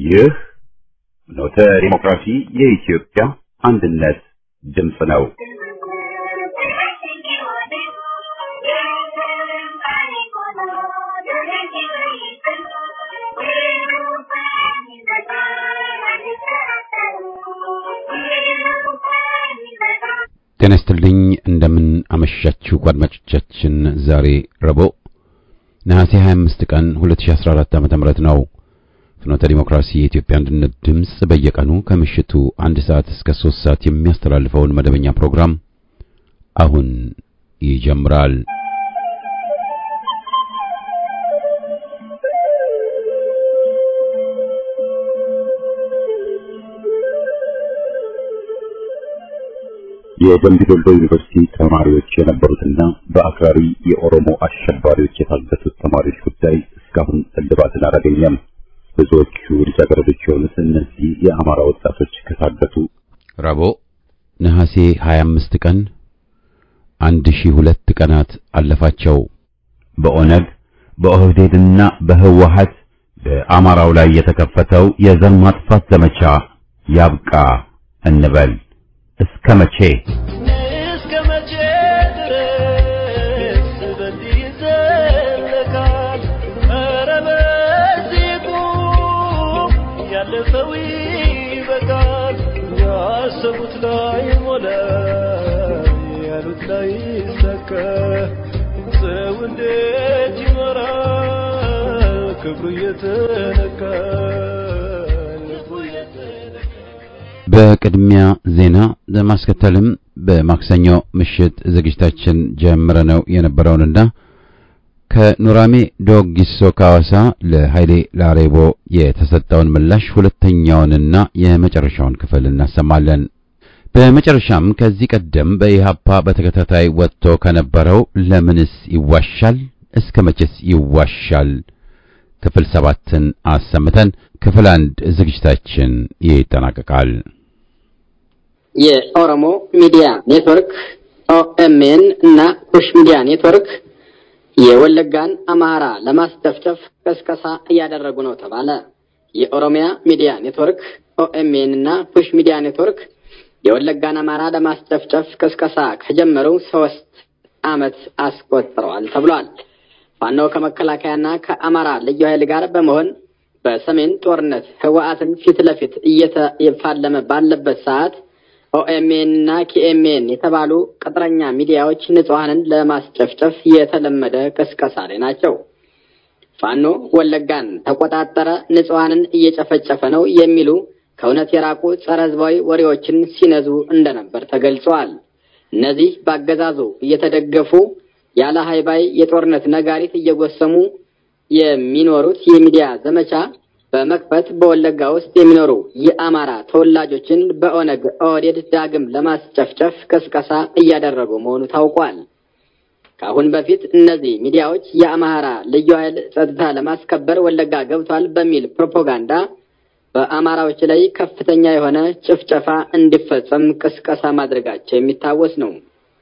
ይህ ኖተ ዲሞክራሲ የኢትዮጵያ አንድነት ድምፅ ነው። ጤና ይስጥልኝ እንደምን አመሻችሁ አድማጮቻችን። ዛሬ ረቡዕ ነሐሴ 25 ቀን 2014 ዓ.ም ነው። ፍኖተ ዲሞክራሲ የኢትዮጵያ አንድነት ድምፅ በየቀኑ ከምሽቱ አንድ ሰዓት እስከ ሶስት ሰዓት የሚያስተላልፈውን መደበኛ ፕሮግራም አሁን ይጀምራል። የደምቢ ዶሎ ዩኒቨርሲቲ ተማሪዎች የነበሩትና በአክራሪ የኦሮሞ አሸባሪዎች የታገቱት ተማሪዎች ጉዳይ እስካሁን እልባትን አላገኘም። ብዙዎቹ ልጃገረዶች የሆኑት እነዚህ የአማራ ወጣቶች ከታገቱ ረቡዕ ነሐሴ 25 ቀን 1002 ቀናት አለፋቸው። በኦነግ በኦህዴድና በህወሀት በአማራው ላይ የተከፈተው የዘር ማጥፋት ዘመቻ ያብቃ እንበል። እስከ መቼ እስከ መቼ ድረስ በዚህ ይዘለቃል? ኧረ በዚህ ቁም፣ ያለፈው ይበቃል። ያሰቡት ላይ ሞላ፣ ያሉት ላይ ይሳካ። ሰው እንዴት ይኖራል? ክብሩ እየተነካ ልቡ እየተነካ በቅድሚያ ዜና ለማስከተልም በማክሰኞ ምሽት ዝግጅታችን ጀምረነው የነበረውንና ከኑራሜ ዶጊሶ ካዋሳ ለኃይሌ ላሬቦ የተሰጠውን ምላሽ ሁለተኛውንና የመጨረሻውን ክፍል እናሰማለን። በመጨረሻም ከዚህ ቀደም በኢሃፓ በተከታታይ ወጥቶ ከነበረው ለምንስ ይዋሻል እስከ መቼስ ይዋሻል ክፍል ሰባትን አሰምተን ክፍል አንድ ዝግጅታችን ይጠናቀቃል። የኦሮሞ ሚዲያ ኔትወርክ ኦኤምኤን እና ኩሽ ሚዲያ ኔትወርክ የወለጋን አማራ ለማስጨፍጨፍ ቀስቀሳ እያደረጉ ነው ተባለ። የኦሮሚያ ሚዲያ ኔትወርክ ኦኤምኤን እና ኩሽ ሚዲያ ኔትወርክ የወለጋን አማራ ለማስጨፍጨፍ ቀስቀሳ ከጀመሩ ሶስት ዓመት አስቆጥረዋል ተብሏል። ፋኖ ከመከላከያና ከአማራ ልዩ ኃይል ጋር በመሆን በሰሜን ጦርነት ህወሓትን ፊት ለፊት እየተፋለመ ባለበት ሰዓት ኦኤምኤን እና ኪኤምኤን የተባሉ ቅጥረኛ ሚዲያዎች ንጹሐንን ለማስጨፍጨፍ የተለመደ ቅስቀሳ ላይ ናቸው። ፋኖ ወለጋን ተቆጣጠረ፣ ንጹሐንን እየጨፈጨፈ ነው የሚሉ ከእውነት የራቁ ጸረ ህዝባዊ ወሬዎችን ሲነዙ እንደነበር ተገልጿል። እነዚህ በአገዛዙ እየተደገፉ ያለ ሀይባይ የጦርነት ነጋሪት እየጎሰሙ የሚኖሩት የሚዲያ ዘመቻ በመክፈት በወለጋ ውስጥ የሚኖሩ የአማራ ተወላጆችን በኦነግ ኦህዴድ ዳግም ለማስጨፍጨፍ ቅስቀሳ እያደረጉ መሆኑ ታውቋል። ከአሁን በፊት እነዚህ ሚዲያዎች የአማራ ልዩ ኃይል ጸጥታ ለማስከበር ወለጋ ገብቷል በሚል ፕሮፓጋንዳ በአማራዎች ላይ ከፍተኛ የሆነ ጭፍጨፋ እንዲፈጸም ቅስቀሳ ማድረጋቸው የሚታወስ ነው።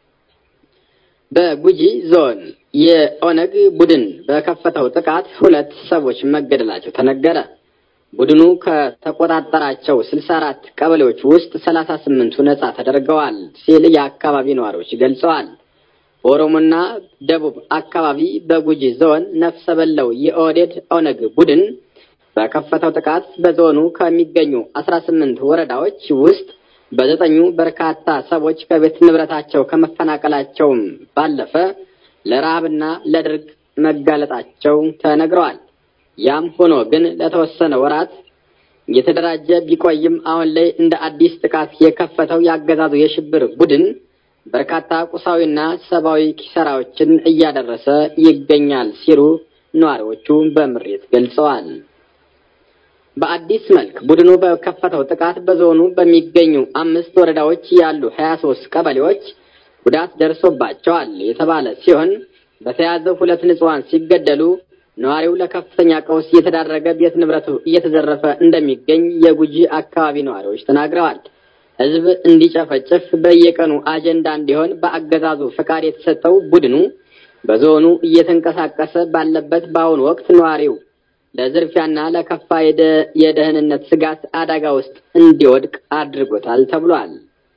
በጉጂ ዞን የኦነግ ቡድን በከፈተው ጥቃት ሁለት ሰዎች መገደላቸው ተነገረ። ቡድኑ ከተቆጣጠራቸው ስልሳ አራት ቀበሌዎች ውስጥ ሰላሳ ስምንቱ ነጻ ተደርገዋል ሲል የአካባቢ ነዋሪዎች ገልጸዋል። በኦሮሞና ደቡብ አካባቢ በጉጂ ዞን ነፍሰ በለው የኦህዴድ ኦነግ ቡድን በከፈተው ጥቃት በዞኑ ከሚገኙ አስራ ስምንት ወረዳዎች ውስጥ በዘጠኙ በርካታ ሰዎች ከቤት ንብረታቸው ከመፈናቀላቸውም ባለፈ ለረሃብና ለድርቅ መጋለጣቸው ተነግረዋል። ያም ሆኖ ግን ለተወሰነ ወራት የተደራጀ ቢቆይም አሁን ላይ እንደ አዲስ ጥቃት የከፈተው ያገዛዙ የሽብር ቡድን በርካታ ቁሳዊና ሰብአዊ ኪሳራዎችን እያደረሰ ይገኛል ሲሉ ነዋሪዎቹ በምሬት ገልጸዋል። በአዲስ መልክ ቡድኑ በከፈተው ጥቃት በዞኑ በሚገኙ አምስት ወረዳዎች ያሉ ሀያ ሶስት ቀበሌዎች ጉዳት ደርሶባቸዋል የተባለ ሲሆን በተያዘው ሁለት ንጹሐን ሲገደሉ ነዋሪው ለከፍተኛ ቀውስ እየተዳረገ ቤት ንብረቱ እየተዘረፈ እንደሚገኝ የጉጂ አካባቢ ነዋሪዎች ተናግረዋል። ሕዝብ እንዲጨፈጭፍ በየቀኑ አጀንዳ እንዲሆን በአገዛዙ ፈቃድ የተሰጠው ቡድኑ በዞኑ እየተንቀሳቀሰ ባለበት በአሁኑ ወቅት ነዋሪው ለዝርፊያና ለከፋ የደህንነት ስጋት አደጋ ውስጥ እንዲወድቅ አድርጎታል ተብሏል።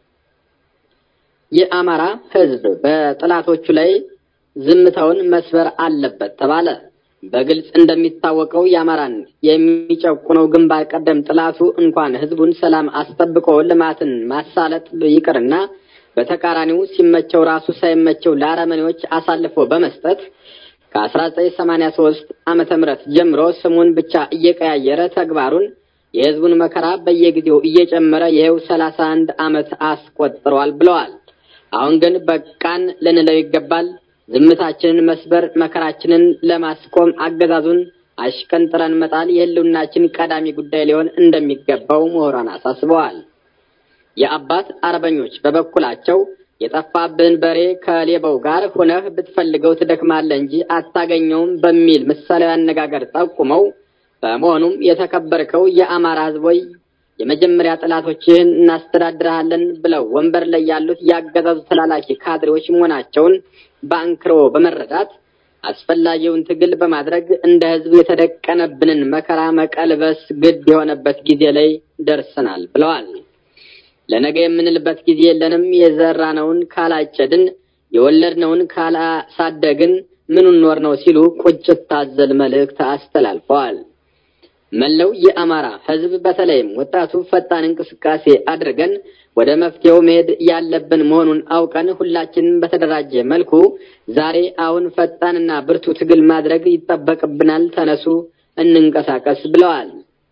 የአማራ ሕዝብ በጠላቶቹ ላይ ዝምታውን መስበር አለበት ተባለ። በግልጽ እንደሚታወቀው የአማራን የሚጨቁነው ግንባር ቀደም ጥላቱ እንኳን ሕዝቡን ሰላም አስጠብቆ ልማትን ማሳለጥ ይቅርና በተቃራኒው ሲመቸው ራሱ ሳይመቸው ለአረመኔዎች አሳልፎ በመስጠት ከ1983 ዓመተ ምህረት ጀምሮ ስሙን ብቻ እየቀያየረ ተግባሩን የህዝቡን መከራ በየጊዜው እየጨመረ ይኸው 31 ዓመት አስቆጥሯል ብለዋል። አሁን ግን በቃን ልንለው ይገባል። ዝምታችንን መስበር፣ መከራችንን ለማስቆም አገዛዙን አሽቀንጥረን መጣል የህልውናችን ቀዳሚ ጉዳይ ሊሆን እንደሚገባው ምሁራን አሳስበዋል። የአባት አርበኞች በበኩላቸው የጠፋብህን በሬ ከሌባው ጋር ሆነህ ብትፈልገው ትደክማለህ እንጂ አታገኘውም በሚል ምሳሌያዊ አነጋገር ጠቁመው በመሆኑም የተከበርከው የአማራ ህዝብ ሆይ የመጀመሪያ ጠላቶችህን እናስተዳድርሃለን ብለው ወንበር ላይ ያሉት ያገዛዙ ተላላኪ ካድሬዎች መሆናቸውን በአንክሮ በመረዳት አስፈላጊውን ትግል በማድረግ እንደ ህዝብ የተደቀነብንን መከራ መቀልበስ ግድ የሆነበት ጊዜ ላይ ደርሰናል ብለዋል። ለነገ የምንልበት ጊዜ የለንም። የዘራነውን ካላጨድን፣ የወለድነውን ካላሳደግን ምኑን ኖር ነው ሲሉ ቁጭት ታዘል መልእክት አስተላልፈዋል። መላው የአማራ ህዝብ በተለይም ወጣቱ ፈጣን እንቅስቃሴ አድርገን ወደ መፍትሄው መሄድ ያለብን መሆኑን አውቀን ሁላችንም በተደራጀ መልኩ ዛሬ አሁን ፈጣንና ብርቱ ትግል ማድረግ ይጠበቅብናል። ተነሱ፣ እንንቀሳቀስ ብለዋል።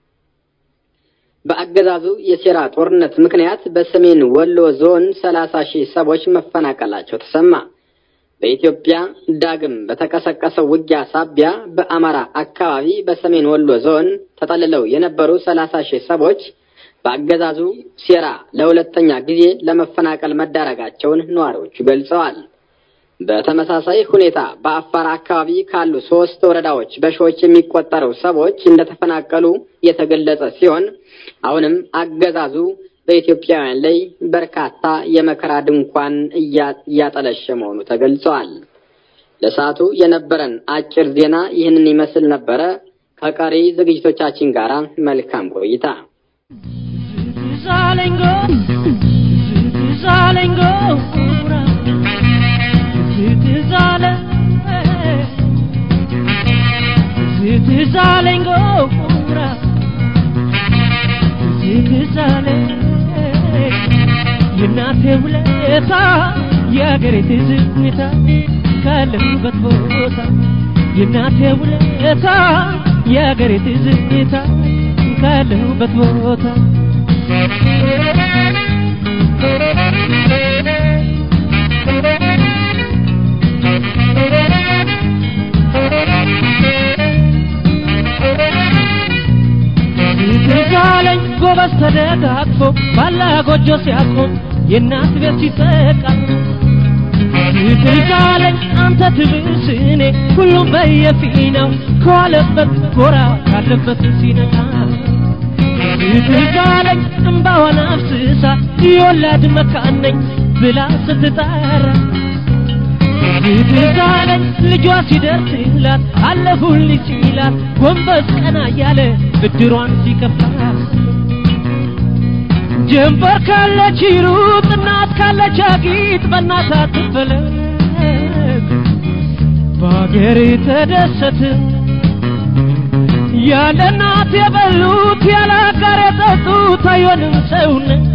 በአገዛዙ የሴራ ጦርነት ምክንያት በሰሜን ወሎ ዞን ሰላሳ ሺህ ሰዎች መፈናቀላቸው ተሰማ። በኢትዮጵያ ዳግም በተቀሰቀሰው ውጊያ ሳቢያ በአማራ አካባቢ በሰሜን ወሎ ዞን ተጠልለው የነበሩ ሰላሳ ሺህ ሰዎች በአገዛዙ ሴራ ለሁለተኛ ጊዜ ለመፈናቀል መዳረጋቸውን ነዋሪዎቹ ገልጸዋል። በተመሳሳይ ሁኔታ በአፋር አካባቢ ካሉ ሶስት ወረዳዎች በሺዎች የሚቆጠሩ ሰዎች እንደተፈናቀሉ የተገለጸ ሲሆን አሁንም አገዛዙ በኢትዮጵያውያን ላይ በርካታ የመከራ ድንኳን እያጠለሸ መሆኑ ተገልጸዋል። ለሰዓቱ የነበረን አጭር ዜና ይህንን ይመስል ነበረ። ከቀሪ ዝግጅቶቻችን ጋር መልካም ቆይታ። የእናቴ ውለታ የአገሬ ትዝታ ካለሁበት ቦታ የእናቴ ውለታ የአገሬ ትዝታ ካለሁበት ቦታ ትዛለኝ ጎበዝ ተደጋግፎ ባላ ጎጆ ሲያቆም የእናት ቤት ሲጠቃ ትዛለኝ አንተ ትብስ እኔ ሁሉም በየፊናው ከዋለበት ጎራ ካለበት ሲነቃ ትዛለኝ እምባዋን አፍስሳ የወላድ መካን ነኝ ብላ ስትጠራ ትዛለኝ ልጇ ሲደርስላት አለሁልኝ ሲላት ጎንበስ ቀና እያለ ብድሯን ሲከፍላት ጀንበር ካለች ይሩጥ እናት ካለች አጊጥ በእናት አትፈለግ በአገር ተደሰት ያለ እናት የበሉት ያለ አጋር የጠጡት አይሆንም ሰውነት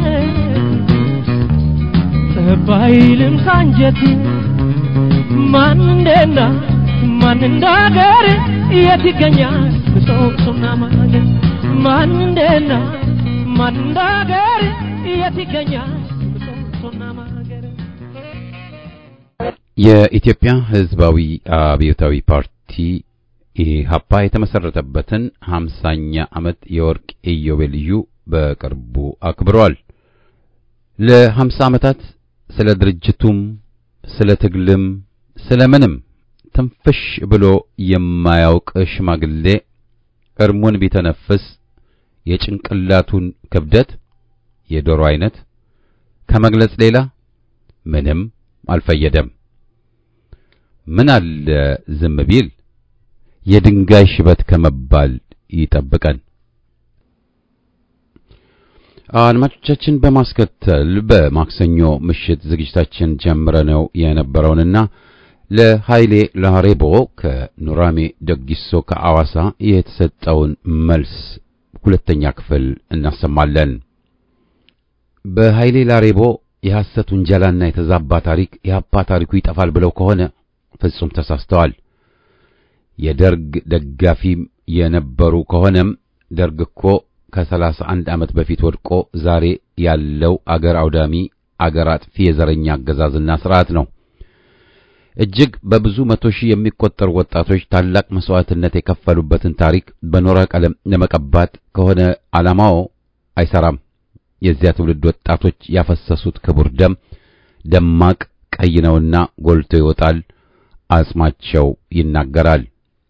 ጠባይልም ካንጀት ማን እንደና ማን እንዳገር የት ይገኛል ብሶቅሱና ማገር ማን እንደና ማን እንዳገር የት ይገኛል ብሶቅሱና ማገር የኢትዮጵያ ሕዝባዊ አብዮታዊ ፓርቲ ኢህአፓ የተመሰረተበትን ሀምሳኛ ዓመት የወርቅ ኢዮቤልዩ በቅርቡ አክብሯል። ለሀምሳ ዓመታት ስለ ድርጅቱም ስለ ትግልም ስለ ምንም ትንፍሽ ብሎ የማያውቅ ሽማግሌ እርሙን ቢተነፍስ የጭንቅላቱን ክብደት የዶሮ አይነት ከመግለጽ ሌላ ምንም አልፈየደም። ምን አለ ዝም ቢል የድንጋይ ሽበት ከመባል ይጠብቀን። አድማጮቻችን በማስከተል በማክሰኞ ምሽት ዝግጅታችን ጀምረነው የነበረውንና ለኃይሌ ላሬቦ ከኑራሜ ደጊሶ ከአዋሳ የተሰጠውን መልስ ሁለተኛ ክፍል እናሰማለን። በኃይሌ ላሬቦ የሐሰት ውንጀላና የተዛባ ታሪክ የአፓ ታሪኩ ይጠፋል ብለው ከሆነ ፍጹም ተሳስተዋል። የደርግ ደጋፊ የነበሩ ከሆነም ደርግ እኮ ከሰላሳ አንድ ዓመት በፊት ወድቆ ዛሬ ያለው አገር አውዳሚ አገር አጥፊ የዘረኛ አገዛዝና ስርዓት ነው። እጅግ በብዙ መቶ ሺህ የሚቆጠሩ ወጣቶች ታላቅ መስዋዕትነት የከፈሉበትን ታሪክ በኖራ ቀለም ለመቀባት ከሆነ ዓላማው አይሰራም። የዚያ ትውልድ ወጣቶች ያፈሰሱት ክቡር ደም ደማቅ ቀይ ነውና ጎልቶ ይወጣል፣ አጽማቸው ይናገራል።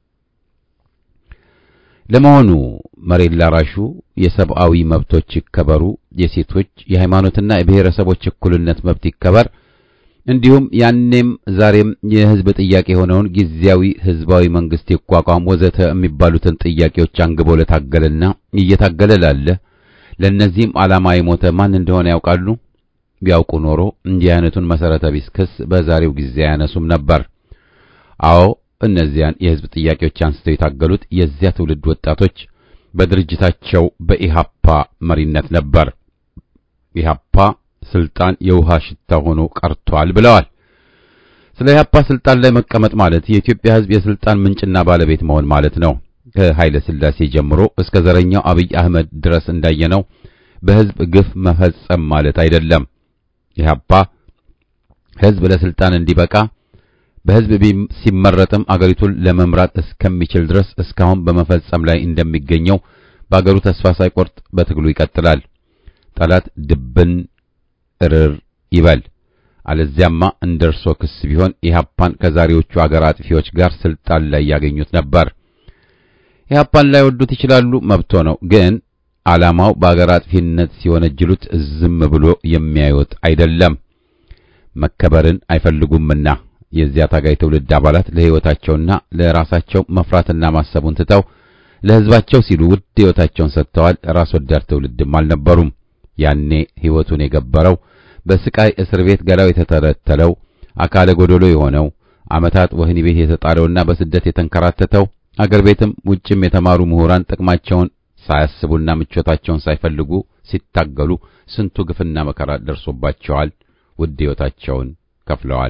ለመሆኑ መሬት ላራሹ የሰብአዊ መብቶች ይከበሩ፣ የሴቶች የሃይማኖትና የብሔረሰቦች እኩልነት መብት ይከበር፣ እንዲሁም ያኔም ዛሬም የሕዝብ ጥያቄ የሆነውን ጊዜያዊ ሕዝባዊ መንግስት ይቋቋም ወዘተ የሚባሉትን ጥያቄዎች አንግቦ ለታገለና እየታገለ ላለ ለእነዚህም ዓላማ የሞተ ማን እንደሆነ ያውቃሉ? ቢያውቁ ኖሮ እንዲህ አይነቱን መሰረተ ቢስ ክስ በዛሬው ጊዜ አያነሱም ነበር። አዎ እነዚያን የሕዝብ ጥያቄዎች አንስተው የታገሉት የዚያ ትውልድ ወጣቶች በድርጅታቸው በኢሃፓ መሪነት ነበር። ኢሃፓ ስልጣን የውሃ ሽታ ሆኖ ቀርቷል ብለዋል። ስለ ኢሃፓ ስልጣን ላይ መቀመጥ ማለት የኢትዮጵያ ሕዝብ የስልጣን ምንጭና ባለቤት መሆን ማለት ነው። ከኃይለ ሥላሴ ጀምሮ እስከ ዘረኛው አብይ አህመድ ድረስ እንዳየነው በሕዝብ ግፍ መፈጸም ማለት አይደለም። ኢሃፓ ሕዝብ ለስልጣን እንዲበቃ በሕዝብ ሲመረጥም አገሪቱን ለመምራት እስከሚችል ድረስ እስካሁን በመፈጸም ላይ እንደሚገኘው በአገሩ ተስፋ ሳይቆርጥ በትግሉ ይቀጥላል። ጠላት ድብን እርር ይበል። አለዚያማ እንደ እርሶ ክስ ቢሆን ኢህአፓን ከዛሬዎቹ አገር አጥፊዎች ጋር ስልጣን ላይ ያገኙት ነበር። ኢህአፓን ላይ ወዱት ይችላሉ፣ መብቶ ነው። ግን ዓላማው በአገር አጥፊነት ሲወነጅሉት ዝም ብሎ የሚያዩት አይደለም። መከበርን አይፈልጉምና የዚያ ታጋይ ትውልድ አባላት ለሕይወታቸውና ለራሳቸው መፍራትና ማሰቡን ትተው ለሕዝባቸው ሲሉ ውድ ሕይወታቸውን ሰጥተዋል። ራስ ወዳድ ትውልድም አልነበሩም። ያኔ ሕይወቱን የገበረው በስቃይ እስር ቤት ገላው የተተረተለው አካለ ጎደሎ የሆነው ዓመታት ወህኒ ቤት የተጣለውና በስደት የተንከራተተው አገር ቤትም ውጭም የተማሩ ምሁራን ጥቅማቸውን ሳያስቡና ምቾታቸውን ሳይፈልጉ ሲታገሉ ስንቱ ግፍና መከራ ደርሶባቸዋል። ውድ ሕይወታቸውን ከፍለዋል።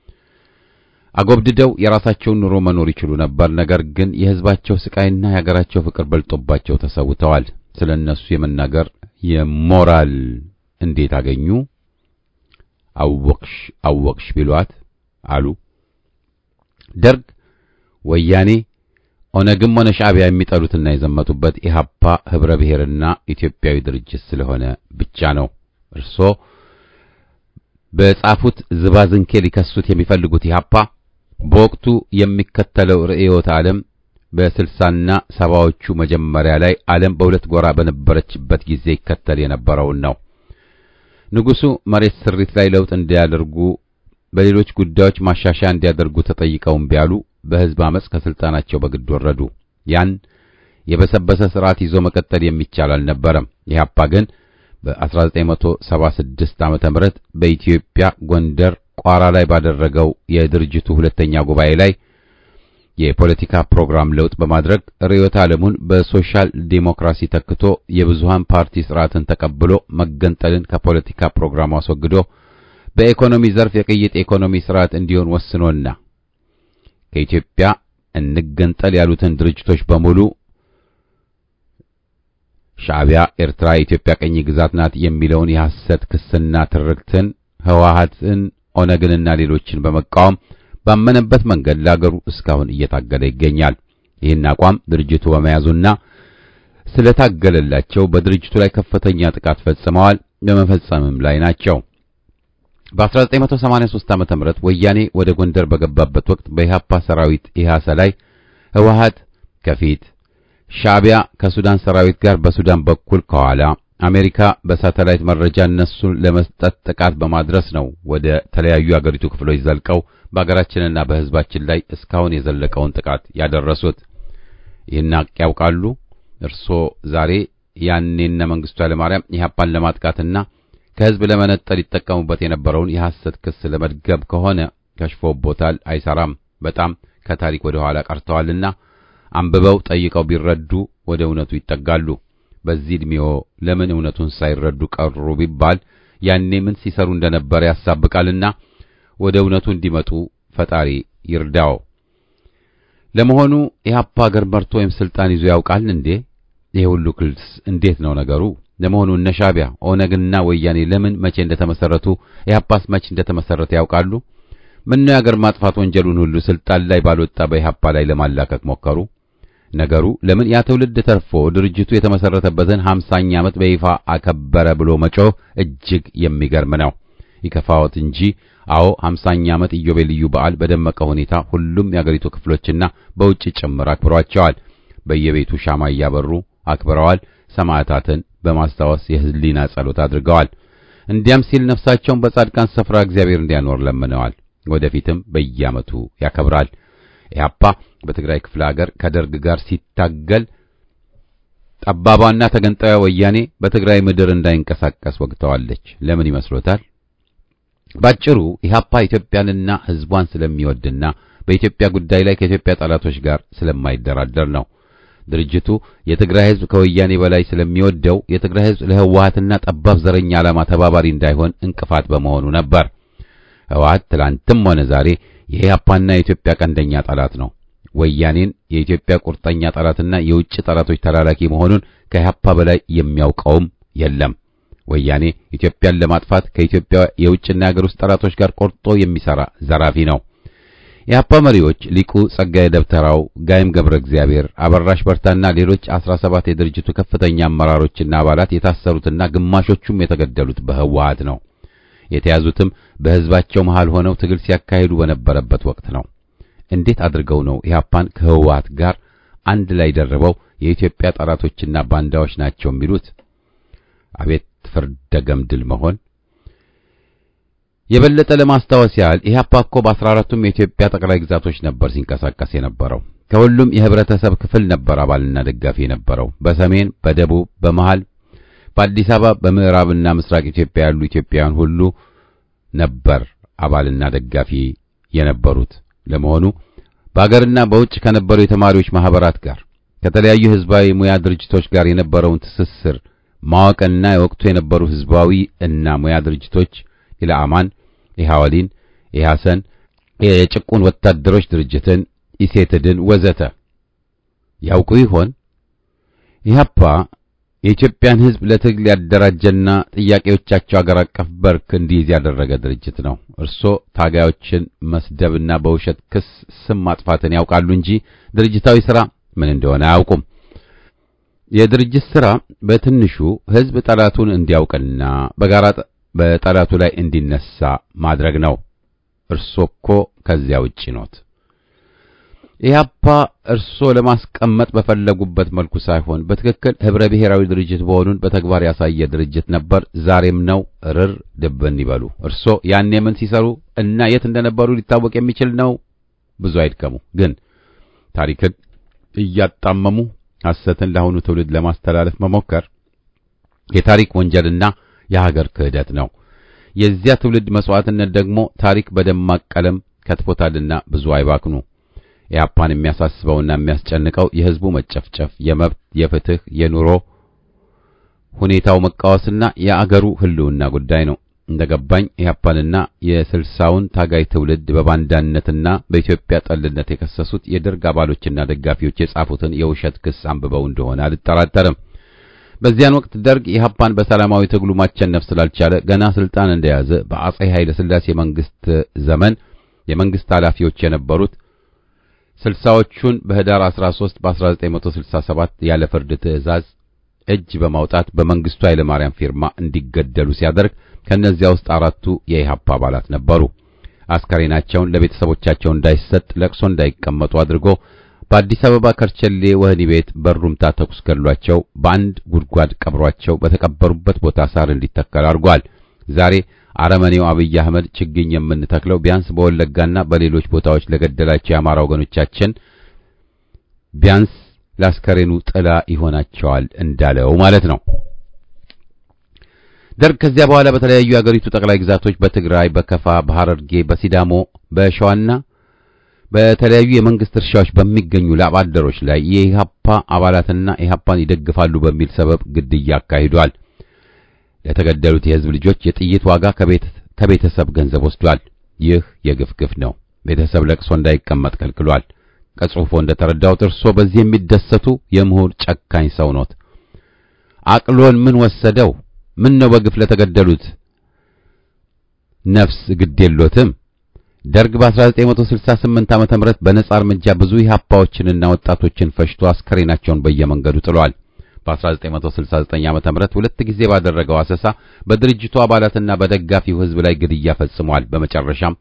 አጎብድደው የራሳቸውን ኑሮ መኖር ይችሉ ነበር። ነገር ግን የሕዝባቸው ስቃይና የሀገራቸው ፍቅር በልጦባቸው ተሰውተዋል። ስለ እነሱ የመናገር የሞራል እንዴት አገኙ? አወቅሽ አወቅሽ ቢሏት አሉ። ደርግ፣ ወያኔ፣ ኦነግም ሆነ ሻዕቢያ የሚጠሉትና የዘመቱበት ኢህአፓ ህብረ ብሔርና ኢትዮጵያዊ ድርጅት ስለሆነ ብቻ ነው። እርሶ በጻፉት ዝባዝንኬ ሊከሱት የሚፈልጉት ኢህአፓ በወቅቱ የሚከተለው ርዕዮተ ዓለም በስልሳና ሰባዎቹ መጀመሪያ ላይ ዓለም በሁለት ጎራ በነበረችበት ጊዜ ይከተል የነበረውን ነው። ንጉሡ መሬት ስሪት ላይ ለውጥ እንዲያደርጉ፣ በሌሎች ጉዳዮች ማሻሻያ እንዲያደርጉ ተጠይቀውም ቢያሉ በሕዝብ አመፅ ከስልጣናቸው በግድ ወረዱ። ያን የበሰበሰ ስርዓት ይዞ መቀጠል የሚቻል አልነበረም። ኢህአፓ ግን በ1976 ዓመተ ምህረት በኢትዮጵያ ጎንደር ቋራ ላይ ባደረገው የድርጅቱ ሁለተኛ ጉባኤ ላይ የፖለቲካ ፕሮግራም ለውጥ በማድረግ ርዕዮተ ዓለሙን በሶሻል ዴሞክራሲ ተክቶ የብዙሃን ፓርቲ ስርዓትን ተቀብሎ መገንጠልን ከፖለቲካ ፕሮግራሙ አስወግዶ በኢኮኖሚ ዘርፍ የቅይጥ ኢኮኖሚ ስርዓት እንዲሆን ወስኖና ከኢትዮጵያ እንገንጠል ያሉትን ድርጅቶች በሙሉ ሻዕቢያ ኤርትራ የኢትዮጵያ ቀኝ ግዛት ናት የሚለውን የሐሰት ክስና ትርክትን ህወሓትን፣ ኦነግንና ሌሎችን በመቃወም ባመነበት መንገድ ለአገሩ እስካሁን እየታገለ ይገኛል። ይህን አቋም ድርጅቱ በመያዙና ስለታገለላቸው በድርጅቱ ላይ ከፍተኛ ጥቃት ፈጽመዋል፣ በመፈጸምም ላይ ናቸው። በ1983 ዓመተ ምህረት ወያኔ ወደ ጎንደር በገባበት ወቅት በኢህአፓ ሰራዊት ኢህአሰ ላይ ህወሓት ከፊት ሻዕቢያ ከሱዳን ሰራዊት ጋር በሱዳን በኩል ከኋላ አሜሪካ በሳተላይት መረጃ እነሱን ለመስጠት ጥቃት በማድረስ ነው ወደ ተለያዩ አገሪቱ ክፍሎች ዘልቀው በአገራችንና በህዝባችን ላይ እስካሁን የዘለቀውን ጥቃት ያደረሱት። ይህን ሀቅ ያውቃሉ? እርስዎ ዛሬ ያኔነ መንግስቱ ኃይለማርያም ኢህአፓን ለማጥቃትና ከህዝብ ለመነጠል ይጠቀሙበት የነበረውን የሐሰት ክስ ለመድገም ከሆነ ከሽፎቦታል፣ አይሰራም። በጣም ከታሪክ ወደ ኋላ ቀርተዋልና አንብበው ጠይቀው ቢረዱ ወደ እውነቱ ይጠጋሉ። በዚህ ዕድሜዎ ለምን እውነቱን ሳይረዱ ቀሩ ቢባል ያኔ ምን ሲሰሩ እንደነበረ ያሳብቃልና ወደ እውነቱ እንዲመጡ ፈጣሪ ይርዳው። ለመሆኑ ኢህአፓ አገር መርቶ ወይም ስልጣን ይዞ ያውቃል እንዴ? ይሄ ሁሉ ክልስ እንዴት ነው ነገሩ? ለመሆኑ እነ ሻዕቢያ ኦነግና ወያኔ ለምን መቼ እንደተመሰረቱ ኢህአፓስ መቼ እንደተመሰረተ ያውቃሉ? ምነው የአገር ማጥፋት ወንጀሉን ሁሉ ስልጣን ላይ ባልወጣ በኢህአፓ ላይ ለማላከክ ሞከሩ? ነገሩ ለምን ያ ትውልድ ተርፎ ድርጅቱ የተመሰረተበትን ሃምሳኛ ዓመት በይፋ አከበረ ብሎ መጮህ እጅግ የሚገርም ነው። ይከፋዎት እንጂ አዎ ሃምሳኛ ዓመት ኢዮቤልዩ በዓል በደመቀ ሁኔታ ሁሉም የአገሪቱ ክፍሎችና በውጭ ጭምር አክብሯቸዋል። በየቤቱ ሻማ እያበሩ አክብረዋል። ሰማዕታትን በማስታወስ የህሊና ጸሎት አድርገዋል። እንዲያም ሲል ነፍሳቸውን በጻድቃን ስፍራ እግዚአብሔር እንዲያኖር ለምነዋል። ወደፊትም በየዓመቱ ያከብራል። ኢህአፓ በትግራይ ክፍለ ሀገር ከደርግ ጋር ሲታገል ጠባቧና ተገንጣዩ ወያኔ በትግራይ ምድር እንዳይንቀሳቀስ ወግተዋለች። ለምን ይመስሎታል? ባጭሩ ኢህአፓ ኢትዮጵያንና ህዝቧን ስለሚወድና በኢትዮጵያ ጉዳይ ላይ ከኢትዮጵያ ጠላቶች ጋር ስለማይደራደር ነው። ድርጅቱ የትግራይ ህዝብ ከወያኔ በላይ ስለሚወደው የትግራይ ህዝብ ለህወሓትና ጠባብ ዘረኛ ዓላማ ተባባሪ እንዳይሆን እንቅፋት በመሆኑ ነበር። ህወሓት ትላንትም ሆነ ዛሬ የኢህአፓና የኢትዮጵያ ቀንደኛ ጠላት ነው። ወያኔን የኢትዮጵያ ቁርጠኛ ጠላትና የውጭ ጠላቶች ተላላኪ መሆኑን ከኢህአፓ በላይ የሚያውቀውም የለም። ወያኔ ኢትዮጵያን ለማጥፋት ከኢትዮጵያ የውጭና የሀገር ውስጥ ጠላቶች ጋር ቆርጦ የሚሰራ ዘራፊ ነው። የኢህአፓ መሪዎች ሊቁ ጸጋዬ ደብተራው፣ ጋይም ገብረ እግዚአብሔር፣ አበራሽ በርታና ሌሎች አስራ ሰባት የድርጅቱ ከፍተኛ አመራሮችና አባላት የታሰሩትና ግማሾቹም የተገደሉት በህወሓት ነው። የተያዙትም በህዝባቸው መሃል ሆነው ትግል ሲያካሂዱ በነበረበት ወቅት ነው። እንዴት አድርገው ነው ኢህአፓን ከህወሓት ጋር አንድ ላይ ደርበው የኢትዮጵያ ጠላቶችና ባንዳዎች ናቸው የሚሉት? አቤት ፍርደ ገምድል መሆን! የበለጠ ለማስታወስ ያህል ኢህአፓ እኮ በአስራ አራቱም የኢትዮጵያ ጠቅላይ ግዛቶች ነበር ሲንቀሳቀስ የነበረው። ከሁሉም የህብረተሰብ ክፍል ነበር አባልና ደጋፊ የነበረው። በሰሜን፣ በደቡብ፣ በመሃል፣ በአዲስ አበባ፣ በምዕራብና ምስራቅ ኢትዮጵያ ያሉ ኢትዮጵያውያን ሁሉ ነበር አባልና ደጋፊ የነበሩት። ለመሆኑ በአገርና በውጭ ከነበሩ የተማሪዎች ማህበራት ጋር ከተለያዩ ህዝባዊ ሙያ ድርጅቶች ጋር የነበረውን ትስስር ማወቅና የወቅቱ የነበሩ ህዝባዊ እና ሙያ ድርጅቶች ኢላአማን፣ ኢሃወሊን፣ ኢሐሰን፣ የጭቁን ወታደሮች ድርጅትን፣ ኢሴትድን ወዘተ ያውቁ ይሆን? ኢህአፓ የኢትዮጵያን ህዝብ ለትግል ያደራጀና ጥያቄዎቻቸው አገር አቀፍ በርክ እንዲይዝ ያደረገ ድርጅት ነው። እርሶ ታጋዮችን መስደብና በውሸት ክስ ስም ማጥፋትን ያውቃሉ እንጂ ድርጅታዊ ሥራ ምን እንደሆነ አያውቁም። የድርጅት ሥራ በትንሹ ህዝብ ጠላቱን እንዲያውቅና በጋራ በጠላቱ ላይ እንዲነሳ ማድረግ ነው። እርሶ እኮ ከዚያ ውጪ ኖት። ኢህአፓ እርሶ ለማስቀመጥ በፈለጉበት መልኩ ሳይሆን በትክክል ህብረ ብሔራዊ ድርጅት መሆኑን በተግባር ያሳየ ድርጅት ነበር፣ ዛሬም ነው። እርር ድብን ይበሉ። እርሶ ያኔ ምን ሲሰሩ እና የት እንደነበሩ ሊታወቅ የሚችል ነው። ብዙ አይድከሙ። ግን ታሪክን እያጣመሙ ሐሰትን ለአሁኑ ትውልድ ለማስተላለፍ መሞከር የታሪክ ወንጀልና የሀገር ክህደት ነው። የዚያ ትውልድ መስዋዕትነት ደግሞ ታሪክ በደማቅ ቀለም ከትፎታልና ብዙ አይባክኑ። ኢህአፓን የሚያሳስበውና የሚያስጨንቀው የህዝቡ መጨፍጨፍ፣ የመብት፣ የፍትህ፣ የኑሮ ሁኔታው መቃወስና የአገሩ ህልውና ጉዳይ ነው። እንደገባኝ ኢህአፓንና የስልሳውን ታጋይ ትውልድ በባንዳነትና በኢትዮጵያ ጠልነት የከሰሱት የደርግ አባሎችና ደጋፊዎች የጻፉትን የውሸት ክስ አንብበው እንደሆነ አልጠራጠርም። በዚያን ወቅት ደርግ ኢህአፓን በሰላማዊ ትግሉ ማቸነፍ ስላልቻለ ገና ስልጣን እንደያዘ በአጼ ኃይለ ሥላሴ መንግስት ዘመን የመንግስት ኃላፊዎች የነበሩት ስልሳዎቹን በህዳር 13 በ1967 ያለ ፍርድ ትዕዛዝ እጅ በማውጣት በመንግስቱ ኃይለ ማርያም ፊርማ እንዲገደሉ ሲያደርግ ከነዚያ ውስጥ አራቱ የኢህአፓ አባላት ነበሩ። አስከሬናቸውን ለቤተሰቦቻቸው እንዳይሰጥ ለቅሶ እንዳይቀመጡ አድርጎ በአዲስ አበባ ከርቸሌ ወህኒ ቤት በሩምታ ተኩስ ገድሏቸው በአንድ ጉድጓድ ቀብሯቸው በተቀበሩበት ቦታ ሳር እንዲተከል አድርጓል። ዛሬ አረመኔው አብይ አህመድ ችግኝ የምንተክለው ቢያንስ በወለጋና በሌሎች ቦታዎች ለገደላቸው የአማራ ወገኖቻችን ቢያንስ ለአስከሬኑ ጥላ ይሆናቸዋል እንዳለው ማለት ነው። ደርግ ከዚያ በኋላ በተለያዩ የአገሪቱ ጠቅላይ ግዛቶች በትግራይ፣ በከፋ፣ በሐረርጌ፣ በሲዳሞ፣ በሸዋና በተለያዩ የመንግስት እርሻዎች በሚገኙ ላብ አደሮች ላይ የኢህአፓ አባላትና ኢህአፓን ይደግፋሉ በሚል ሰበብ ግድያ አካሂዷል። ለተገደሉት የህዝብ ልጆች የጥይት ዋጋ ከቤተሰብ ገንዘብ ወስዷል። ይህ የግፍ ግፍ ነው። ቤተሰብ ለቅሶ እንዳይቀመጥ ከልክሏል። ከጽሑፎ እንደተረዳሁት እርሶ በዚህ የሚደሰቱ የምሁር ጨካኝ ሰው ኖት። አቅሎን ምን ወሰደው? ምን ነው በግፍ ለተገደሉት ነፍስ ግድ የሎትም? ደርግ በ1968 ዓመተ ምህረት በነጻ እርምጃ ብዙ ኢህአፓዎችንና ወጣቶችን ፈጅቶ አስከሬናቸውን በየመንገዱ ጥሏል። በ1969 ዓመተ ምህረት ሁለት ጊዜ ባደረገው አሰሳ በድርጅቱ አባላትና በደጋፊው ህዝብ ላይ ግድያ ፈጽሟል። በመጨረሻም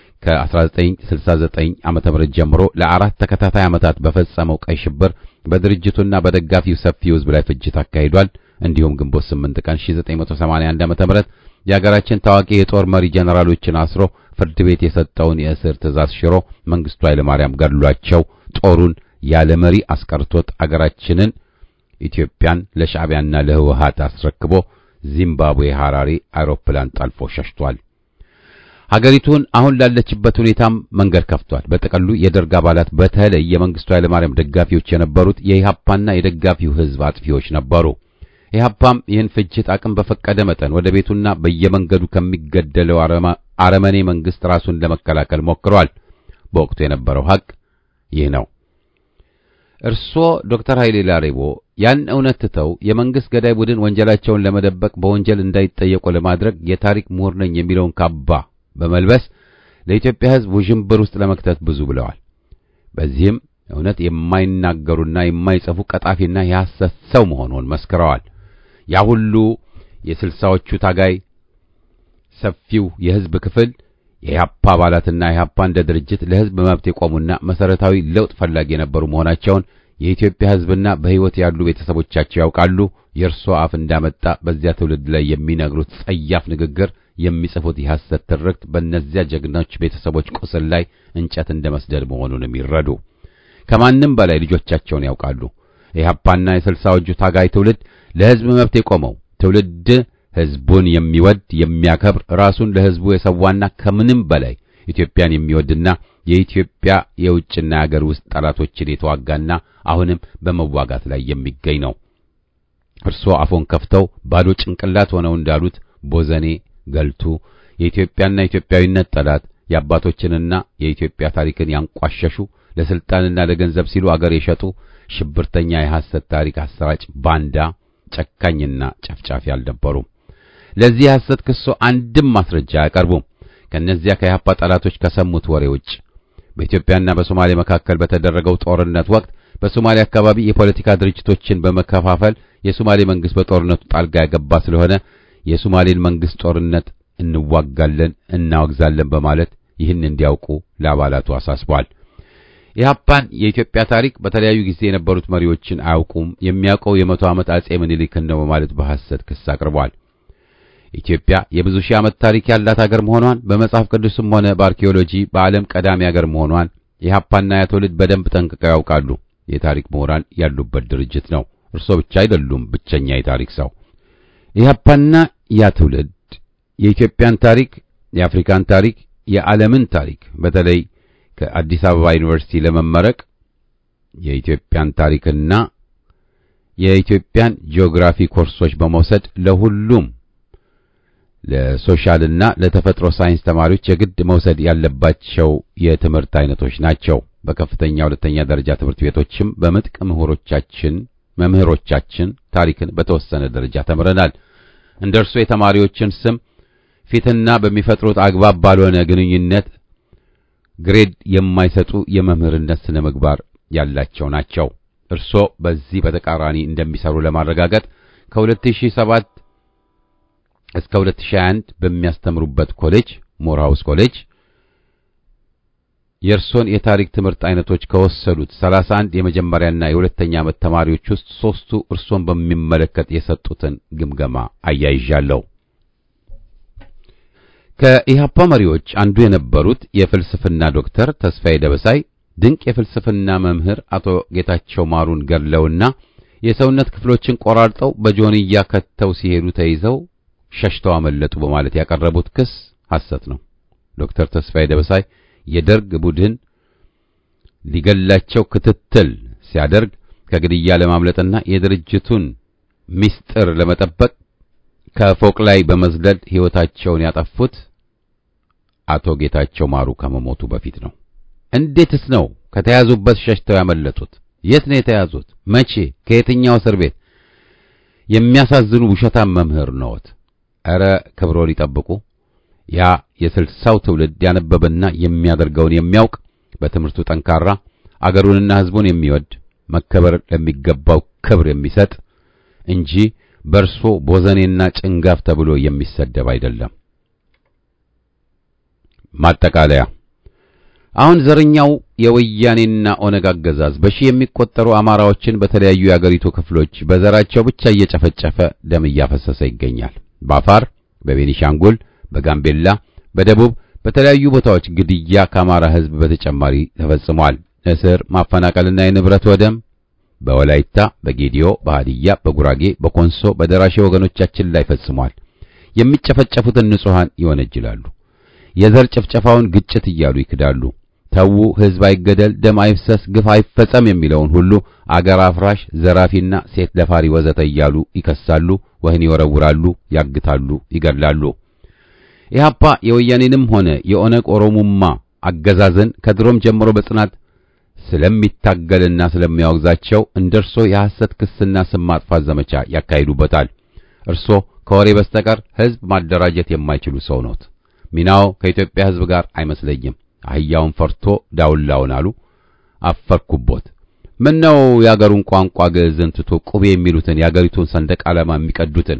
ከ1969 ዓመተ ምህረት ጀምሮ ለአራት ተከታታይ ዓመታት በፈጸመው ቀይ ሽብር በድርጅቱና በደጋፊው ሰፊው ህዝብ ላይ ፍጅት አካሂዷል። እንዲሁም ግንቦት 8 ቀን 1981 ዓመተ ምህረት የሀገራችን ታዋቂ የጦር መሪ ጀነራሎችን አስሮ ፍርድ ቤት የሰጠውን የእስር ትእዛዝ ሽሮ መንግስቱ ኃይለማርያም ገድሏቸው ጦሩን ያለ መሪ አስቀርቶት አገራችንን ኢትዮጵያን ለሻዕቢያና ለህወሓት አስረክቦ ዚምባብዌ ሐራሬ አውሮፕላን ጠልፎ ሸሽቷል። ሀገሪቱን አሁን ላለችበት ሁኔታም መንገድ ከፍቷል። በጥቅሉ የደርግ አባላት በተለይ የመንግስቱ ኃይለማርያም ደጋፊዎች የነበሩት የኢህአፓና የደጋፊው ህዝብ አጥፊዎች ነበሩ። ኢህአፓም ይህን ፍጅት አቅም በፈቀደ መጠን ወደ ቤቱና በየመንገዱ ከሚገደለው አረመኔ መንግስት ራሱን ለመከላከል ሞክሯል። በወቅቱ የነበረው ሀቅ ይህ ነው። እርስዎ ዶክተር ኃይሌ ላሬቦ ያን እውነት ትተው የመንግስት ገዳይ ቡድን ወንጀላቸውን ለመደበቅ በወንጀል እንዳይጠየቁ ለማድረግ የታሪክ ምሁር ነኝ የሚለውን ካባ በመልበስ ለኢትዮጵያ ሕዝብ ውዥንብር ውስጥ ለመክተት ብዙ ብለዋል። በዚህም እውነት የማይናገሩና የማይጽፉ ቀጣፊና የሐሰት ሰው መሆኑን መስክረዋል። ያ ሁሉ የስልሳዎቹ ታጋይ ሰፊው የሕዝብ ክፍል የኢህአፓ አባላትና ኢህአፓ እንደ ድርጅት ለሕዝብ መብት የቆሙና መሰረታዊ ለውጥ ፈላጊ የነበሩ መሆናቸውን የኢትዮጵያ ሕዝብና በሕይወት ያሉ ቤተሰቦቻቸው ያውቃሉ። የእርሶ አፍ እንዳመጣ በዚያ ትውልድ ላይ የሚነግሩት ጸያፍ ንግግር፣ የሚጽፉት የሐሰት ትርክት በእነዚያ ጀግኖች ቤተሰቦች ቁስል ላይ እንጨት እንደ መስደድ መሆኑንም ይረዱ። ከማንም በላይ ልጆቻቸውን ያውቃሉ። ኢህአፓና የስልሳዎቹ ታጋይ ትውልድ ለሕዝብ መብት የቆመው ትውልድ ሕዝቡን የሚወድ የሚያከብር ራሱን ለሕዝቡ የሰዋና ከምንም በላይ ኢትዮጵያን የሚወድና የኢትዮጵያ የውጭና የአገር ውስጥ ጠላቶችን የተዋጋና አሁንም በመዋጋት ላይ የሚገኝ ነው። እርስዎ አፎን ከፍተው ባዶ ጭንቅላት ሆነው እንዳሉት ቦዘኔ ገልቱ የኢትዮጵያና ኢትዮጵያዊነት ጠላት የአባቶችንና የኢትዮጵያ ታሪክን ያንቋሸሹ ለስልጣንና ለገንዘብ ሲሉ አገር የሸጡ ሽብርተኛ የሐሰት ታሪክ አሰራጭ ባንዳ ጨካኝና ጨፍጫፊ አልነበሩም። ለዚህ የሐሰት ክሶ አንድም ማስረጃ አያቀርቡም። ከእነዚያ ከኢህአፓ ጠላቶች ከሰሙት ወሬ ውጭ በኢትዮጵያና በሶማሌ መካከል በተደረገው ጦርነት ወቅት በሶማሌ አካባቢ የፖለቲካ ድርጅቶችን በመከፋፈል የሶማሌ መንግስት በጦርነቱ ጣልቃ ያገባ ስለሆነ የሶማሌን መንግስት ጦርነት እንዋጋለን፣ እናወግዛለን በማለት ይህን እንዲያውቁ ለአባላቱ አሳስቧል። ኢህአፓን የኢትዮጵያ ታሪክ በተለያዩ ጊዜ የነበሩት መሪዎችን አያውቁም፣ የሚያውቀው የመቶ ዓመት አጼ ምኒልክን ነው በማለት በሐሰት ክስ አቅርቧል። ኢትዮጵያ የብዙ ሺህ ዓመት ታሪክ ያላት አገር መሆኗን በመጽሐፍ ቅዱስም ሆነ በአርኪኦሎጂ በዓለም ቀዳሚ አገር መሆኗን ኢህአፓና ያ ትውልድ በደንብ ጠንቅቀው ያውቃሉ። የታሪክ ምሁራን ያሉበት ድርጅት ነው። እርሶ ብቻ አይደሉም ብቸኛ የታሪክ ሰው። ኢህአፓና ያ ትውልድ የኢትዮጵያን ታሪክ፣ የአፍሪካን ታሪክ፣ የዓለምን ታሪክ በተለይ ከአዲስ አበባ ዩኒቨርሲቲ ለመመረቅ የኢትዮጵያን ታሪክና የኢትዮጵያን ጂኦግራፊ ኮርሶች በመውሰድ ለሁሉም ለሶሻልና ለተፈጥሮ ሳይንስ ተማሪዎች የግድ መውሰድ ያለባቸው የትምህርት አይነቶች ናቸው። በከፍተኛ ሁለተኛ ደረጃ ትምህርት ቤቶችም በምጥቅ ምሁሮቻችን መምህሮቻችን ታሪክን በተወሰነ ደረጃ ተምረናል። እንደ እርሱ የተማሪዎችን ስም ፊትና በሚፈጥሩት አግባብ ባልሆነ ግንኙነት ግሬድ የማይሰጡ የመምህርነት ስነ ምግባር ያላቸው ናቸው። እርሶ በዚህ በተቃራኒ እንደሚሰሩ ለማረጋገጥ ከ2007 እስከ 2021 በሚያስተምሩበት ኮሌጅ ሞርሃውስ ኮሌጅ የእርሶን የታሪክ ትምህርት አይነቶች ከወሰዱት 31 የመጀመሪያና የሁለተኛ ዓመት ተማሪዎች ውስጥ ሦስቱ እርሶን በሚመለከት የሰጡትን ግምገማ አያይዣለሁ። ከኢህአፓ መሪዎች አንዱ የነበሩት የፍልስፍና ዶክተር ተስፋዬ ደበሳይ ድንቅ የፍልስፍና መምህር አቶ ጌታቸው ማሩን ገድለውና የሰውነት ክፍሎችን ቆራርጠው በጆንያ ከተው ሲሄዱ ተይዘው ሸሽተው አመለጡ በማለት ያቀረቡት ክስ ሐሰት ነው። ዶክተር ተስፋዬ ደበሳይ የደርግ ቡድን ሊገላቸው ክትትል ሲያደርግ ከግድያ ለማምለጥና የድርጅቱን ምስጢር ለመጠበቅ ከፎቅ ላይ በመዝለል ሕይወታቸውን ያጠፉት አቶ ጌታቸው ማሩ ከመሞቱ በፊት ነው። እንዴትስ ነው ከተያዙበት ሸሽተው ያመለጡት? የት ነው የተያዙት? መቼ? ከየትኛው እስር ቤት? የሚያሳዝኑ ውሸታም መምህር ነዎት። ኧረ ክብሮን ይጠብቁ። ያ የስልሳው ትውልድ ያነበበና የሚያደርገውን የሚያውቅ በትምህርቱ ጠንካራ አገሩንና ሕዝቡን የሚወድ መከበር ለሚገባው ክብር የሚሰጥ እንጂ በርሶ ቦዘኔና ጭንጋፍ ተብሎ የሚሰደብ አይደለም። ማጠቃለያ አሁን ዘረኛው የወያኔና ኦነግ አገዛዝ በሺህ የሚቆጠሩ አማራዎችን በተለያዩ የአገሪቱ ክፍሎች በዘራቸው ብቻ እየጨፈጨፈ ደም እያፈሰሰ ይገኛል። በአፋር፣ በቤኒሻንጉል፣ በጋምቤላ፣ በደቡብ በተለያዩ ቦታዎች ግድያ ከአማራ ሕዝብ በተጨማሪ ተፈጽሟል። እስር፣ ማፈናቀልና የንብረት ወደም በወላይታ፣ በጌዲዮ፣ በሃዲያ፣ በጉራጌ፣ በኮንሶ፣ በደራሼ ወገኖቻችን ላይ ፈጽሟል። የሚጨፈጨፉትን ንጹሐን ይወነጅላሉ። የዘር ጭፍጨፋውን ግጭት እያሉ ይክዳሉ። ተዉ፣ ሕዝብ አይገደል፣ ደም አይፍሰስ፣ ግፍ አይፈጸም የሚለውን ሁሉ አገር አፍራሽ፣ ዘራፊና ሴት ደፋሪ ወዘተ እያሉ ይከሳሉ፣ ወህኒ ይወረውራሉ፣ ያግታሉ፣ ይገድላሉ። ኢህአፓ የወያኔንም ሆነ የኦነግ ኦሮሙማ አገዛዝን ከድሮም ጀምሮ በጽናት ስለሚታገልና ስለሚያወግዛቸው እንደርሶ የሐሰት ክስና ስም ማጥፋት ዘመቻ ያካሂዱበታል። እርሶ ከወሬ በስተቀር ሕዝብ ማደራጀት የማይችሉ ሰው ኖት። ሚናው ከኢትዮጵያ ሕዝብ ጋር አይመስለኝም። አህያውን ፈርቶ ዳውላውን አሉ። አፈርኩቦት። ምን ነው የአገሩን ቋንቋ ግዕዝን ትቶ ቁቤ የሚሉትን የአገሪቱን ሰንደቅ ዓላማ የሚቀዱትን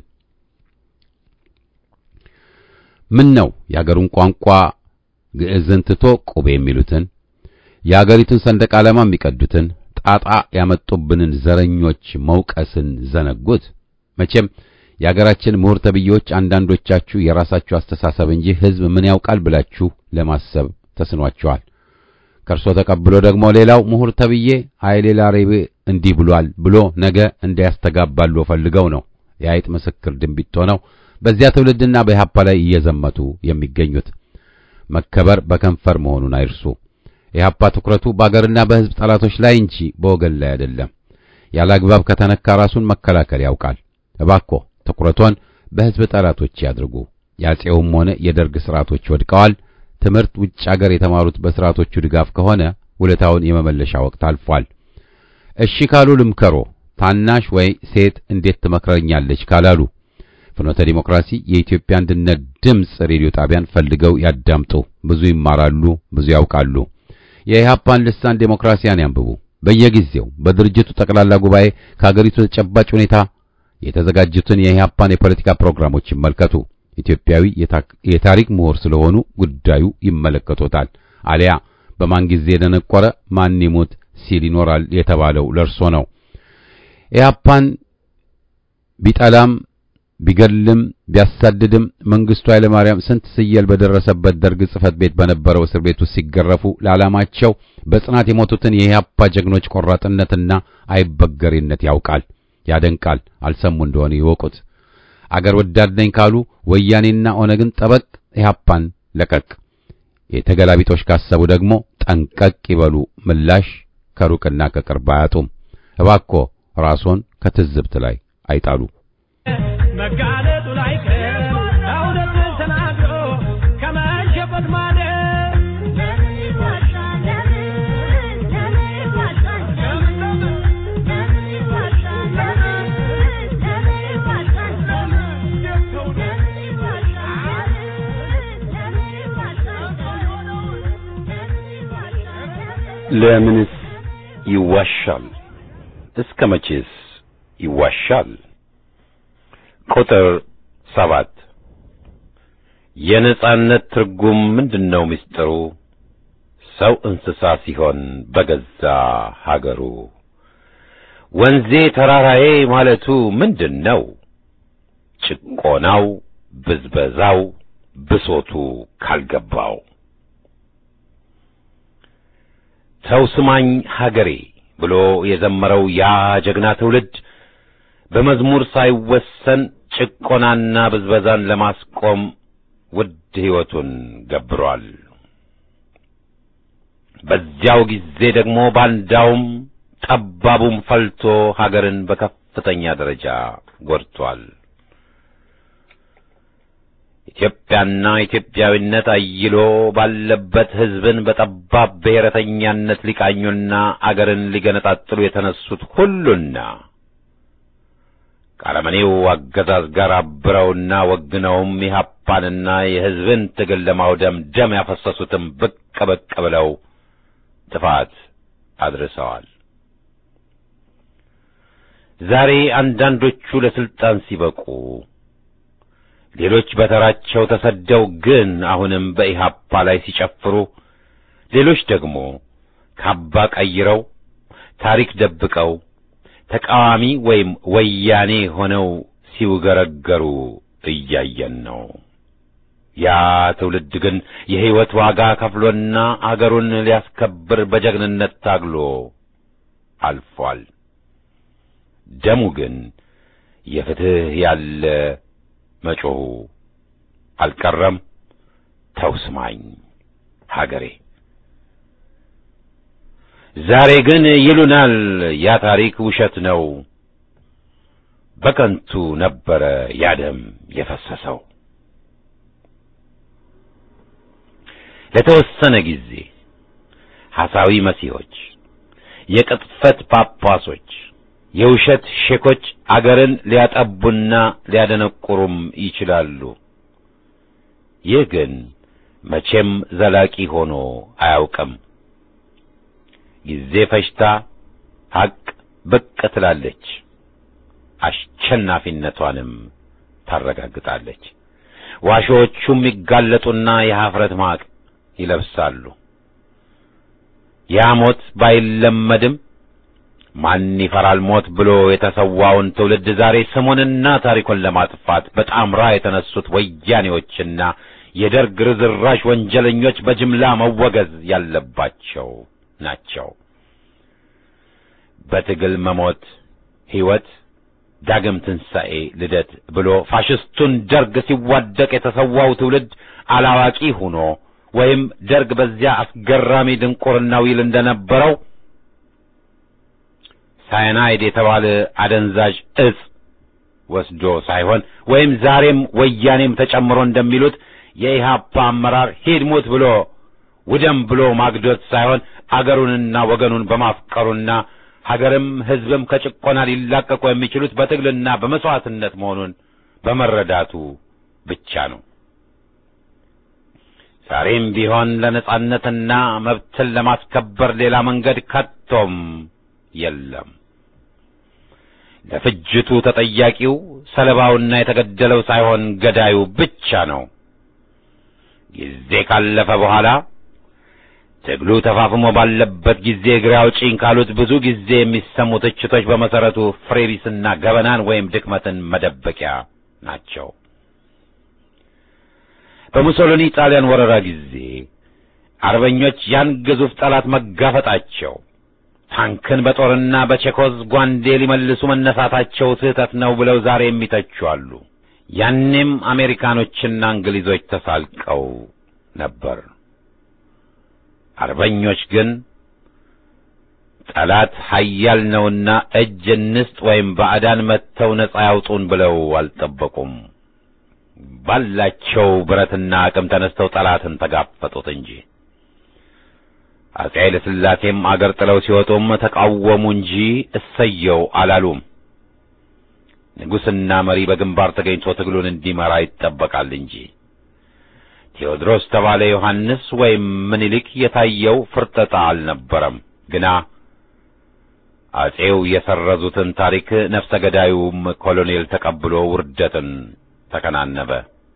ምን ነው የአገሩን ቋንቋ ግዕዝን ትቶ ቁቤ የሚሉትን የአገሪቱን ሰንደቅ ዓላማ የሚቀዱትን ጣጣ ያመጡብንን ዘረኞች መውቀስን ዘነጉት። መቼም የአገራችን ምሁር ተብዬዎች አንዳንዶቻችሁ የራሳችሁ አስተሳሰብ እንጂ ሕዝብ ምን ያውቃል ብላችሁ ለማሰብ ተስኗቸዋል። ከእርሶ ተቀብሎ ደግሞ ሌላው ምሁር ተብዬ ኃይሌ ላሬቤ እንዲህ ብሏል ብሎ ነገ እንዳያስተጋባሉ ፈልገው ነው የአይጥ ምስክር ድንቢጥ ሆነው በዚያ ትውልድና በኢህአፓ ላይ እየዘመቱ የሚገኙት። መከበር በከንፈር መሆኑን አይርሱ። ኢህአፓ ትኩረቱ በአገርና በሕዝብ ጠላቶች ላይ እንጂ በወገን ላይ አይደለም። ያለ አግባብ ከተነካ ራሱን መከላከል ያውቃል። እባኮ ትኩረቶን በሕዝብ ጠላቶች ያድርጉ። የአፄውም ሆነ የደርግ ስርዓቶች ወድቀዋል። ትምህርት ውጭ አገር የተማሩት በስርዓቶቹ ድጋፍ ከሆነ ውለታውን የመመለሻ ወቅት አልፏል። እሺ ካሉ ልምከሮ፣ ታናሽ ወይ ሴት እንዴት ትመክረኛለች ካላሉ ፍኖተ ዲሞክራሲ የኢትዮጵያ አንድነት ድምፅ ሬዲዮ ጣቢያን ፈልገው ያዳምጡ። ብዙ ይማራሉ፣ ብዙ ያውቃሉ። የኢህአፓን ልሳን ዴሞክራሲያን ያንብቡ። በየጊዜው በድርጅቱ ጠቅላላ ጉባኤ ከአገሪቱ ተጨባጭ ሁኔታ የተዘጋጁትን የኢህአፓን የፖለቲካ ፕሮግራሞች ይመልከቱ። ኢትዮጵያዊ የታሪክ ምሁር ስለሆኑ ጉዳዩ ይመለከቶታል። አሊያ በማን ጊዜ የደነቆረ ማን ይሙት ሲል ይኖራል የተባለው ለርሶ ነው። ኢህአፓን ቢጠላም ቢገድልም ቢያሳድድም መንግስቱ ኃይለ ማርያም ስንት ስየል በደረሰበት ደርግ ጽሕፈት ቤት በነበረው እስር ቤት ውስጥ ሲገረፉ ለዓላማቸው በጽናት የሞቱትን የኢህአፓ ጀግኖች ቆራጥነትና አይበገሬነት ያውቃል፣ ያደንቃል። አልሰሙ እንደሆነ ይወቁት። አገር ወዳድ ነኝ ካሉ ወያኔና ኦነግን ጠበቅ፣ ኢህአፓን ለቀቅ። የተገላቢጦሽ ካሰቡ ደግሞ ጠንቀቅ ይበሉ። ምላሽ ከሩቅና ከቅርብ አያጡም። እባኮ ራስዎን ከትዝብት ላይ አይጣሉ። መጋለጡ ላይ ቀር እውነትን ተናግሮ ከመሸፈት ማለት ለምን ይዋሻል? ለምን ለምን ይዋሻል? ለምን ለምን ይዋሻል? ለምን ለምን ይዋሻል? ለምን ለምን ይዋሻል? ለምን ይዋሻል? ለምን ይዋሻል? ለምንስ ይዋሻል? እስከ መቼስ ይዋሻል? ቁጥር ሰባት የነጻነት ትርጉም ምንድነው? ምስጢሩ ሰው እንስሳ ሲሆን በገዛ ሀገሩ ወንዜ ተራራዬ ማለቱ ምንድነው? ጭቆናው፣ ብዝበዛው፣ ብሶቱ ካልገባው ተው ስማኝ ሀገሬ ብሎ የዘመረው ያ ጀግና ትውልድ በመዝሙር ሳይወሰን ጭቆናና ብዝበዛን ለማስቆም ውድ ሕይወቱን ገብሯል። በዚያው ጊዜ ደግሞ ባንዳውም ጠባቡም ፈልቶ ሀገርን በከፍተኛ ደረጃ ጎድቷል። ኢትዮጵያና ኢትዮጵያዊነት አይሎ ባለበት ሕዝብን በጠባብ ብሔረተኛነት ሊቃኙና አገርን ሊገነጣጥሉ የተነሱት ሁሉና ከአረመኔው አገዛዝ ጋር አብረውና ወግነውም ኢህአፓንና የሕዝብን ትግል ለማውደም ደም ያፈሰሱትም ብቅ ብቅ ብለው ጥፋት አድርሰዋል። ዛሬ አንዳንዶቹ ለስልጣን ሲበቁ ሌሎች በተራቸው ተሰደው ግን አሁንም በኢህአፓ ላይ ሲጨፍሩ፣ ሌሎች ደግሞ ካባ ቀይረው ታሪክ ደብቀው ተቃዋሚ ወይም ወያኔ ሆነው ሲውገረገሩ እያየን ነው። ያ ትውልድ ግን የሕይወት ዋጋ ከፍሎና አገሩን ሊያስከብር በጀግንነት ታግሎ አልፏል። ደሙ ግን የፍትህ ያለ መጮሁ አልቀረም። ተው ስማኝ ሀገሬ። ዛሬ ግን ይሉናል ያ ታሪክ ውሸት ነው፣ በከንቱ ነበረ ያ ደም የፈሰሰው። ለተወሰነ ጊዜ ሐሳዊ መሲሖች፣ የቅጥፈት ጳጳሶች የውሸት ሼኮች አገርን ሊያጠቡና ሊያደነቁሩም ይችላሉ። ይህ ግን መቼም ዘላቂ ሆኖ አያውቅም። ጊዜ ፈጅታ ሐቅ ብቅ ትላለች፣ አሸናፊነቷንም ታረጋግጣለች። ዋሾዎቹም ይጋለጡና የኀፍረት ማቅ ይለብሳሉ። ያ ሞት ባይለመድም ማን ይፈራል ሞት ብሎ የተሰዋውን ትውልድ ዛሬ ስሙንና ታሪኩን ለማጥፋት በጣምራ የተነሱት ወያኔዎችና የደርግ ርዝራሽ ወንጀለኞች በጅምላ መወገዝ ያለባቸው ናቸው። በትግል መሞት ሕይወት፣ ዳግም ትንሣኤ፣ ልደት ብሎ ፋሽስቱን ደርግ ሲዋደቅ የተሰዋው ትውልድ አላዋቂ ሆኖ ወይም ደርግ በዚያ አስገራሚ ድንቁርና ይል እንደነበረው ሳይናይድ የተባለ አደንዛዥ እጽ ወስዶ ሳይሆን ወይም ዛሬም ወያኔም ተጨምሮ እንደሚሉት የኢህአፓ አመራር ሂድ ሙት ብሎ ውደም ብሎ ማግዶት ሳይሆን አገሩንና ወገኑን በማፍቀሩና ሀገርም ሕዝብም ከጭቆና ሊላቀቁ የሚችሉት በትግልና በመስዋዕትነት መሆኑን በመረዳቱ ብቻ ነው። ዛሬም ቢሆን ለነጻነትና መብትን ለማስከበር ሌላ መንገድ ከቶም የለም። ለፍጅቱ ተጠያቂው ሰለባውና የተገደለው ሳይሆን ገዳዩ ብቻ ነው። ጊዜ ካለፈ በኋላ ትግሉ ተፋፍሞ ባለበት ጊዜ እግሬ አውጪኝ ካሉት ብዙ ጊዜ የሚሰሙ ትችቶች በመሰረቱ ፍሬቢስና ገበናን ወይም ድክመትን መደበቂያ ናቸው። በሙሶሊኒ ጣሊያን ወረራ ጊዜ አርበኞች ያን ግዙፍ ጠላት መጋፈጣቸው ታንክን በጦርና በቼኮዝ ጓንዴ ሊመልሱ መነሳታቸው ስህተት ነው ብለው ዛሬ የሚተቹ አሉ። ያኔም አሜሪካኖችና እንግሊዞች ተሳልቀው ነበር። አርበኞች ግን ጠላት ኃያል ነውና እጅ እንስጥ ወይም ባዕዳን መጥተው ነጻ ያውጡን ብለው አልጠበቁም። ባላቸው ብረትና አቅም ተነስተው ጠላትን ተጋፈጡት እንጂ አፄ ኃይለ ሥላሴም አገር ጥለው ሲወጡም ተቃወሙ እንጂ እሰየው አላሉም። ንጉሥና መሪ በግንባር ተገኝቶ ትግሉን እንዲመራ ይጠበቃል እንጂ ቴዎድሮስ ተባለ ዮሐንስ ወይም ምኒልክ የታየው ፍርጠጣ አልነበረም። ግና አፄው የሰረዙትን ታሪክ ነፍሰ ገዳዩም ኮሎኔል ተቀብሎ ውርደትን ተከናነበ።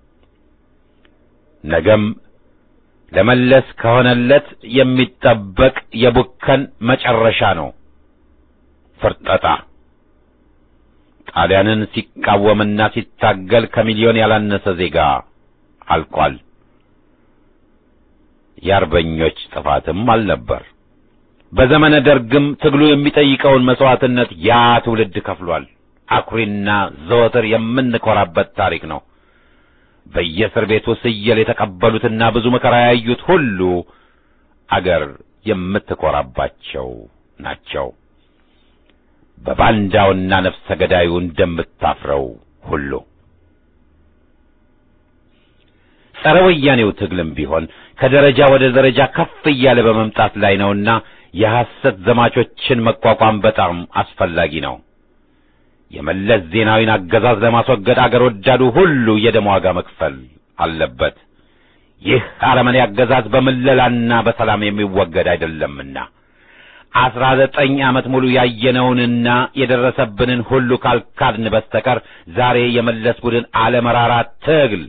ነገም ለመለስ ከሆነለት የሚጠበቅ የቡከን መጨረሻ ነው። ፍርጠጣ ጣሊያንን ሲቃወምና ሲታገል ከሚሊዮን ያላነሰ ዜጋ አልቋል። የአርበኞች ጥፋትም አልነበር። በዘመነ ደርግም ትግሉ የሚጠይቀውን መስዋዕትነት ያ ትውልድ ከፍሏል። አኩሪና ዘወትር የምንኮራበት ታሪክ ነው። በየእስር ቤቱ ስየል የተቀበሉትና ብዙ መከራ ያዩት ሁሉ አገር የምትኮራባቸው ናቸው። በባንዳውና ነፍሰ ገዳዩ እንደምታፍረው ሁሉ ጸረ ወያኔው ትግልም ቢሆን ከደረጃ ወደ ደረጃ ከፍ እያለ በመምጣት ላይ ነውና የሐሰት ዘማቾችን መቋቋም በጣም አስፈላጊ ነው። የመለስ ዜናዊን አገዛዝ ለማስወገድ አገር ወዳዱ ሁሉ የደም ዋጋ መክፈል አለበት። ይህ አረመኔ አገዛዝ በምለላና በሰላም የሚወገድ አይደለምና አስራ ዘጠኝ ዓመት ሙሉ ያየነውንና የደረሰብንን ሁሉ ካልካድን በስተቀር ዛሬ የመለስ ቡድን አለመራራ ትግል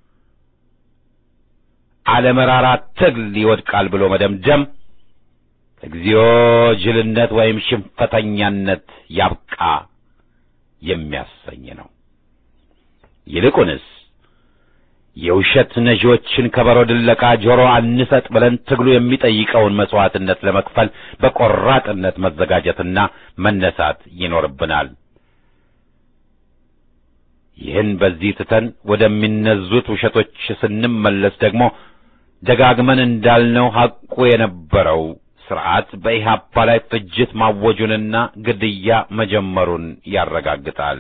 አለመራራ ትግል ይወድቃል ብሎ መደምደም እግዚኦ ጅልነት ወይም ሽንፈተኛነት ያብቃ የሚያሰኝ ነው። ይልቁንስ የውሸት ነዢዎችን ከበሮ ድለቃ ጆሮ አንሰጥ ብለን ትግሉ የሚጠይቀውን መስዋዕትነት ለመክፈል በቆራጥነት መዘጋጀትና መነሳት ይኖርብናል። ይህን በዚህ ትተን ወደሚነዙት ውሸቶች ስንመለስ ደግሞ ደጋግመን እንዳልነው ሐቁ የነበረው ስርዓት በኢህአፓ ላይ ፍጅት ማወጁንና ግድያ መጀመሩን ያረጋግጣል።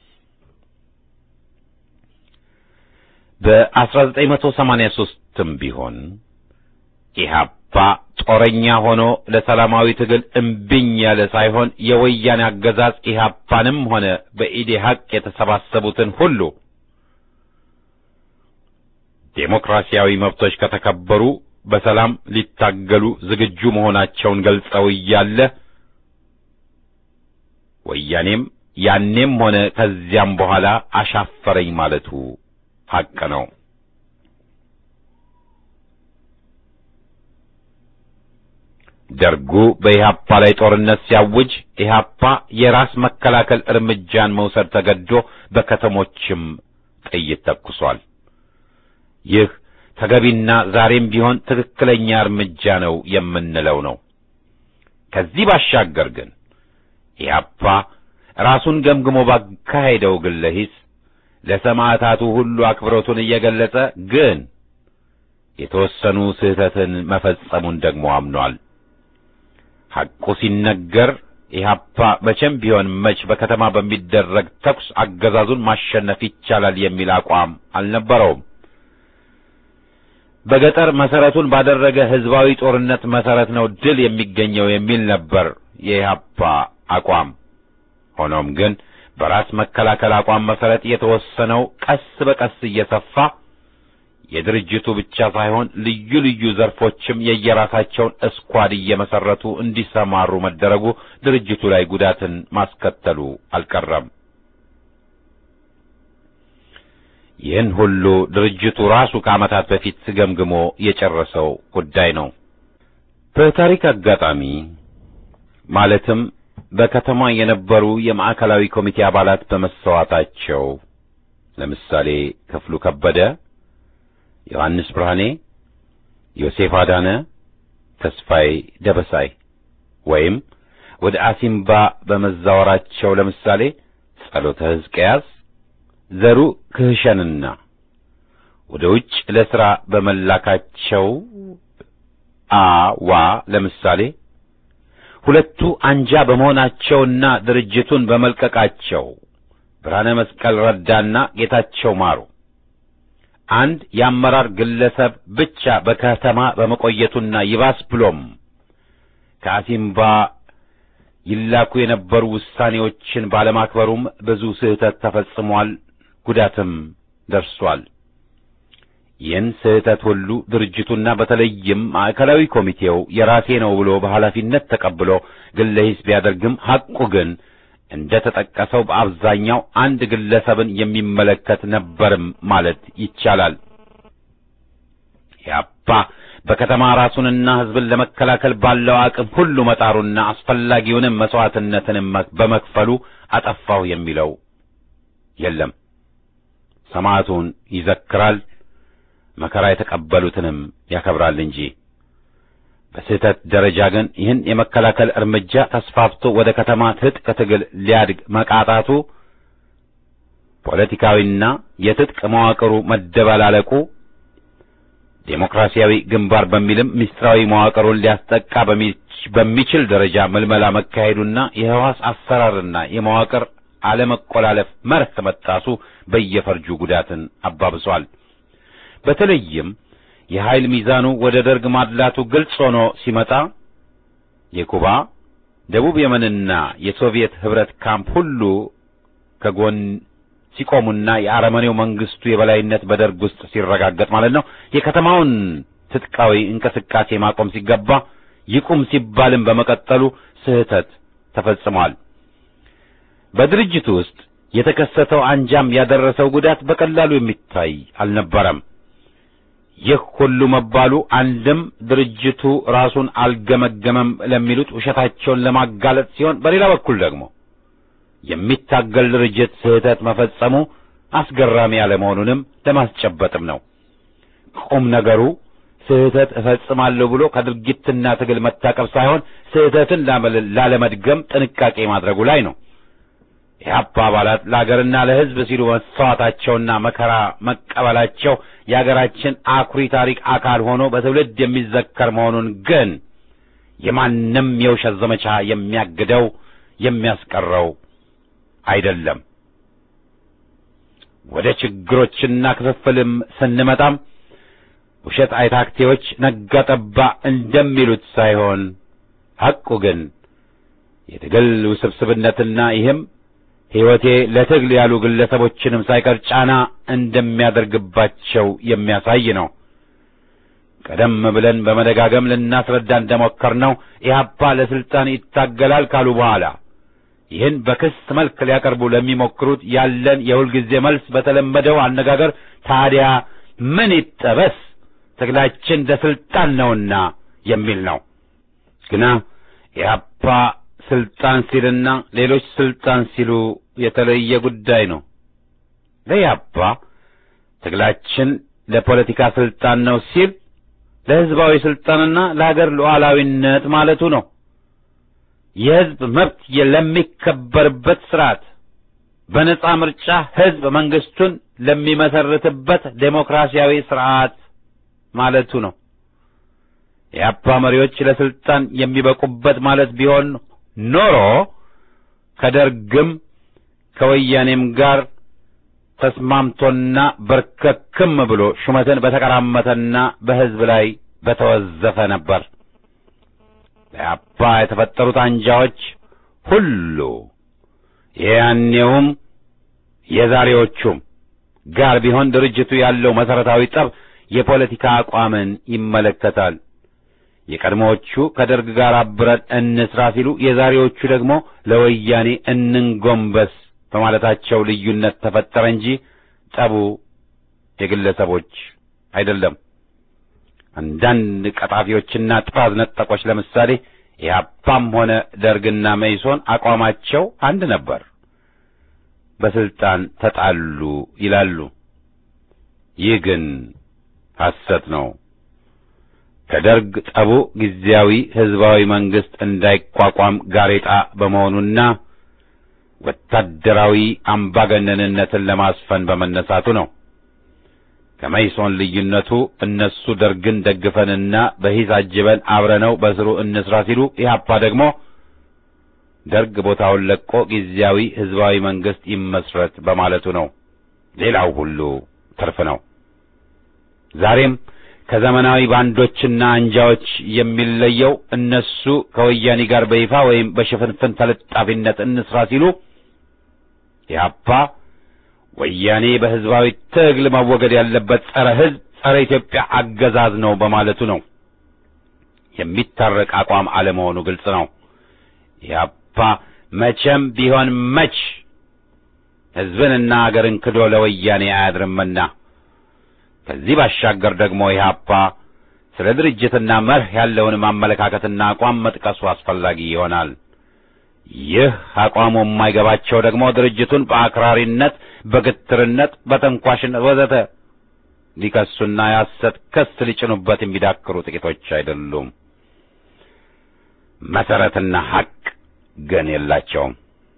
በ1983ም ቢሆን ኢህአፓ ጦረኛ ሆኖ ለሰላማዊ ትግል እምቢኝ ያለ ሳይሆን የወያኔ አገዛዝ ኢህአፓንም ሆነ በኢዴሀቅ የተሰባሰቡትን ሁሉ ዴሞክራሲያዊ መብቶች ከተከበሩ በሰላም ሊታገሉ ዝግጁ መሆናቸውን ገልጸው እያለ ወያኔም ያኔም ሆነ ከዚያም በኋላ አሻፈረኝ ማለቱ ሐቅ ነው። ደርጉ በኢህአፓ ላይ ጦርነት ሲያውጅ ኢህአፓ የራስ መከላከል እርምጃን መውሰድ ተገዶ በከተሞችም ጥይት ተኩሷል። ይህ ተገቢና ዛሬም ቢሆን ትክክለኛ እርምጃ ነው የምንለው ነው። ከዚህ ባሻገር ግን ኢህአፓ ራሱን ገምግሞ ባካሄደው ግለ ሂስ ለሰማዕታቱ ሁሉ አክብሮቱን እየገለጸ ግን የተወሰኑ ስህተትን መፈጸሙን ደግሞ አምኗል። ሐቁ ሲነገር ኢህአፓ መቼም ቢሆን መች በከተማ በሚደረግ ተኩስ አገዛዙን ማሸነፍ ይቻላል የሚል አቋም አልነበረውም። በገጠር መሰረቱን ባደረገ ህዝባዊ ጦርነት መሰረት ነው ድል የሚገኘው የሚል ነበር የኢህአፓ አቋም። ሆኖም ግን በራስ መከላከል አቋም መሰረት የተወሰነው ቀስ በቀስ እየሰፋ የድርጅቱ ብቻ ሳይሆን ልዩ ልዩ ዘርፎችም የየራሳቸውን እስኳድ እየመሰረቱ እንዲሰማሩ መደረጉ ድርጅቱ ላይ ጉዳትን ማስከተሉ አልቀረም። ይህን ሁሉ ድርጅቱ ራሱ ከዓመታት በፊት ገምግሞ የጨረሰው ጉዳይ ነው። በታሪክ አጋጣሚ ማለትም በከተማ የነበሩ የማዕከላዊ ኮሚቴ አባላት በመሰዋታቸው ለምሳሌ ክፍሉ ከበደ፣ ዮሐንስ ብርሃኔ፣ ዮሴፍ አዳነ፣ ተስፋዬ ደበሳይ ወይም ወደ አሲምባ በመዛወራቸው ለምሳሌ ጸሎተ ሕዝቅያስ ዘሩ ክህሸንና ወደ ውጭ ለሥራ በመላካቸው አዋ ለምሳሌ ሁለቱ አንጃ በመሆናቸውና ድርጅቱን በመልቀቃቸው ብርሃነ መስቀል ረዳና ጌታቸው ማሩ አንድ የአመራር ግለሰብ ብቻ በከተማ በመቆየቱና ይባስ ብሎም ከአሲምባ ይላኩ የነበሩ ውሳኔዎችን ባለማክበሩም ብዙ ስህተት ተፈጽሟል፣ ጉዳትም ደርሷል። ይህን ስህተት ሁሉ ድርጅቱና በተለይም ማዕከላዊ ኮሚቴው የራሴ ነው ብሎ በኃላፊነት ተቀብሎ ግለ ሂስ ቢያደርግም ሐቁ ግን እንደ ተጠቀሰው በአብዛኛው አንድ ግለሰብን የሚመለከት ነበርም ማለት ይቻላል። ያፓ በከተማ ራሱንና ሕዝብን ለመከላከል ባለው አቅም ሁሉ መጣሩና አስፈላጊውንም መስዋዕትነትንም በመክፈሉ አጠፋው የሚለው የለም። ሰማዕቱን ይዘክራል፣ መከራ የተቀበሉትንም ያከብራል እንጂ በስህተት ደረጃ ግን ይህን የመከላከል እርምጃ ተስፋፍቶ ወደ ከተማ ትጥቅ ትግል ሊያድግ መቃጣቱ ፖለቲካዊና የትጥቅ መዋቅሩ መደበላለቁ ዴሞክራሲያዊ ግንባር በሚልም ምስጢራዊ መዋቅሩን ሊያስጠቃ በሚችል ደረጃ ምልመላ መካሄዱና የህዋስ አሰራርና የመዋቅር አለመቆላለፍ መርህ መጣሱ በየፈርጁ ጉዳትን አባብሷል። በተለይም የኃይል ሚዛኑ ወደ ደርግ ማድላቱ ግልጽ ሆኖ ሲመጣ የኩባ ደቡብ የመንና የሶቪየት ህብረት ካምፕ ሁሉ ከጎን ሲቆሙና የአረመኔው መንግስቱ የበላይነት በደርግ ውስጥ ሲረጋገጥ ማለት ነው። የከተማውን ትጥቃዊ እንቅስቃሴ ማቆም ሲገባ ይቁም ሲባልም በመቀጠሉ ስህተት ተፈጽሟል። በድርጅቱ ውስጥ የተከሰተው አንጃም ያደረሰው ጉዳት በቀላሉ የሚታይ አልነበረም። ይህ ሁሉ መባሉ አንድም ድርጅቱ ራሱን አልገመገመም ለሚሉት ውሸታቸውን ለማጋለጥ ሲሆን፣ በሌላ በኩል ደግሞ የሚታገል ድርጅት ስህተት መፈጸሙ አስገራሚ ያለመሆኑንም ለማስጨበጥም ነው። ቁም ነገሩ ስህተት እፈጽማለሁ ብሎ ከድርጊትና ትግል መታቀብ ሳይሆን ስህተትን ላለመድገም ጥንቃቄ ማድረጉ ላይ ነው። የኢህአፓ አባላት ለአገርና ለሕዝብ ሲሉ መሰዋታቸውና መከራ መቀበላቸው የአገራችን አኩሪ ታሪክ አካል ሆኖ በትውልድ የሚዘከር መሆኑን ግን የማንም የውሸት ዘመቻ የሚያግደው የሚያስቀረው አይደለም። ወደ ችግሮችና ክፍፍልም ስንመጣም ውሸት አይታክቴዎች ነጋ ጠባ እንደሚሉት ሳይሆን ሐቁ ግን የትግል ውስብስብነትና ይህም ሕይወቴ ለትግል ያሉ ግለሰቦችንም ሳይቀር ጫና እንደሚያደርግባቸው የሚያሳይ ነው። ቀደም ብለን በመደጋገም ልናስረዳ እንደሞከርነው ኢህአፓ ለስልጣን ይታገላል ካሉ በኋላ ይህን በክስ መልክ ሊያቀርቡ ለሚሞክሩት ያለን የሁልጊዜ መልስ በተለመደው አነጋገር ታዲያ ምን ይጠበስ ትግላችን ለስልጣን ነውና የሚል ነው። ግና ኢህአፓ ስልጣን ሲልና ሌሎች ስልጣን ሲሉ የተለየ ጉዳይ ነው። ለኢህአፓ ትግላችን ለፖለቲካ ስልጣን ነው ሲል ለሕዝባዊ ስልጣንና ለሀገር ሉዓላዊነት ማለቱ ነው። የሕዝብ መብት ለሚከበርበት ስርዓት በነጻ ምርጫ ሕዝብ መንግስቱን ለሚመሰርትበት ዴሞክራሲያዊ ስርዓት ማለቱ ነው። የአፓ መሪዎች ለስልጣን የሚበቁበት ማለት ቢሆን ኖሮ ከደርግም ከወያኔም ጋር ተስማምቶና በርከክም ብሎ ሹመትን በተቀራመተና በሕዝብ ላይ በተወዘፈ ነበር። ለአባ የተፈጠሩት አንጃዎች ሁሉ የያኔውም የዛሬዎቹም ጋር ቢሆን ድርጅቱ ያለው መሰረታዊ ጠብ የፖለቲካ አቋምን ይመለከታል። የቀድሞዎቹ ከደርግ ጋር አብረን እንስራ ሲሉ፣ የዛሬዎቹ ደግሞ ለወያኔ እንንጎንበስ በማለታቸው ልዩነት ተፈጠረ እንጂ ጠቡ የግለሰቦች አይደለም። አንዳንድ ቀጣፊዎችና ጥራዝ ነጠቆች ለምሳሌ ኢህአፓም ሆነ ደርግና መይሶን አቋማቸው አንድ ነበር፣ በስልጣን ተጣሉ ይላሉ። ይህ ግን ሐሰት ነው። ከደርግ ጠቡ ጊዜያዊ ሕዝባዊ መንግሥት እንዳይቋቋም ጋሬጣ በመሆኑና ወታደራዊ አምባገነንነትን ለማስፈን በመነሳቱ ነው። ከመይሶን ልዩነቱ እነሱ ደርግን ደግፈንና በሂስ አጅበን አብረነው በስሩ እንስራ ሲሉ፣ ኢህአፓ ደግሞ ደርግ ቦታውን ለቆ ጊዜያዊ ሕዝባዊ መንግሥት ይመስረት በማለቱ ነው። ሌላው ሁሉ ትርፍ ነው። ዛሬም ከዘመናዊ ባንዶችና አንጃዎች የሚለየው እነሱ ከወያኔ ጋር በይፋ ወይም በሽፍንፍን ተለጣፊነት እንስራ ሲሉ ኢህአፓ ወያኔ በሕዝባዊ ትግል መወገድ ያለበት ጸረ ሕዝብ፣ ጸረ ኢትዮጵያ አገዛዝ ነው በማለቱ ነው። የሚታረቅ አቋም አለመሆኑ ግልጽ ነው። ኢህአፓ መቼም ቢሆን መች ሕዝብንና አገርን ክዶ ለወያኔ አያድርምና ከዚህ ባሻገር ደግሞ ኢህአፓ ስለ ድርጅትና መርህ ያለውን ማመለካከትና አቋም መጥቀሱ አስፈላጊ ይሆናል። ይህ አቋሙ የማይገባቸው ደግሞ ድርጅቱን በአክራሪነት፣ በግትርነት፣ በተንኳሽነት ወዘተ ሊከሱና የሐሰት ክስ ሊጭኑበት የሚዳክሩ ጥቂቶች አይደሉም። መሰረትና ሐቅ ግን የላቸውም።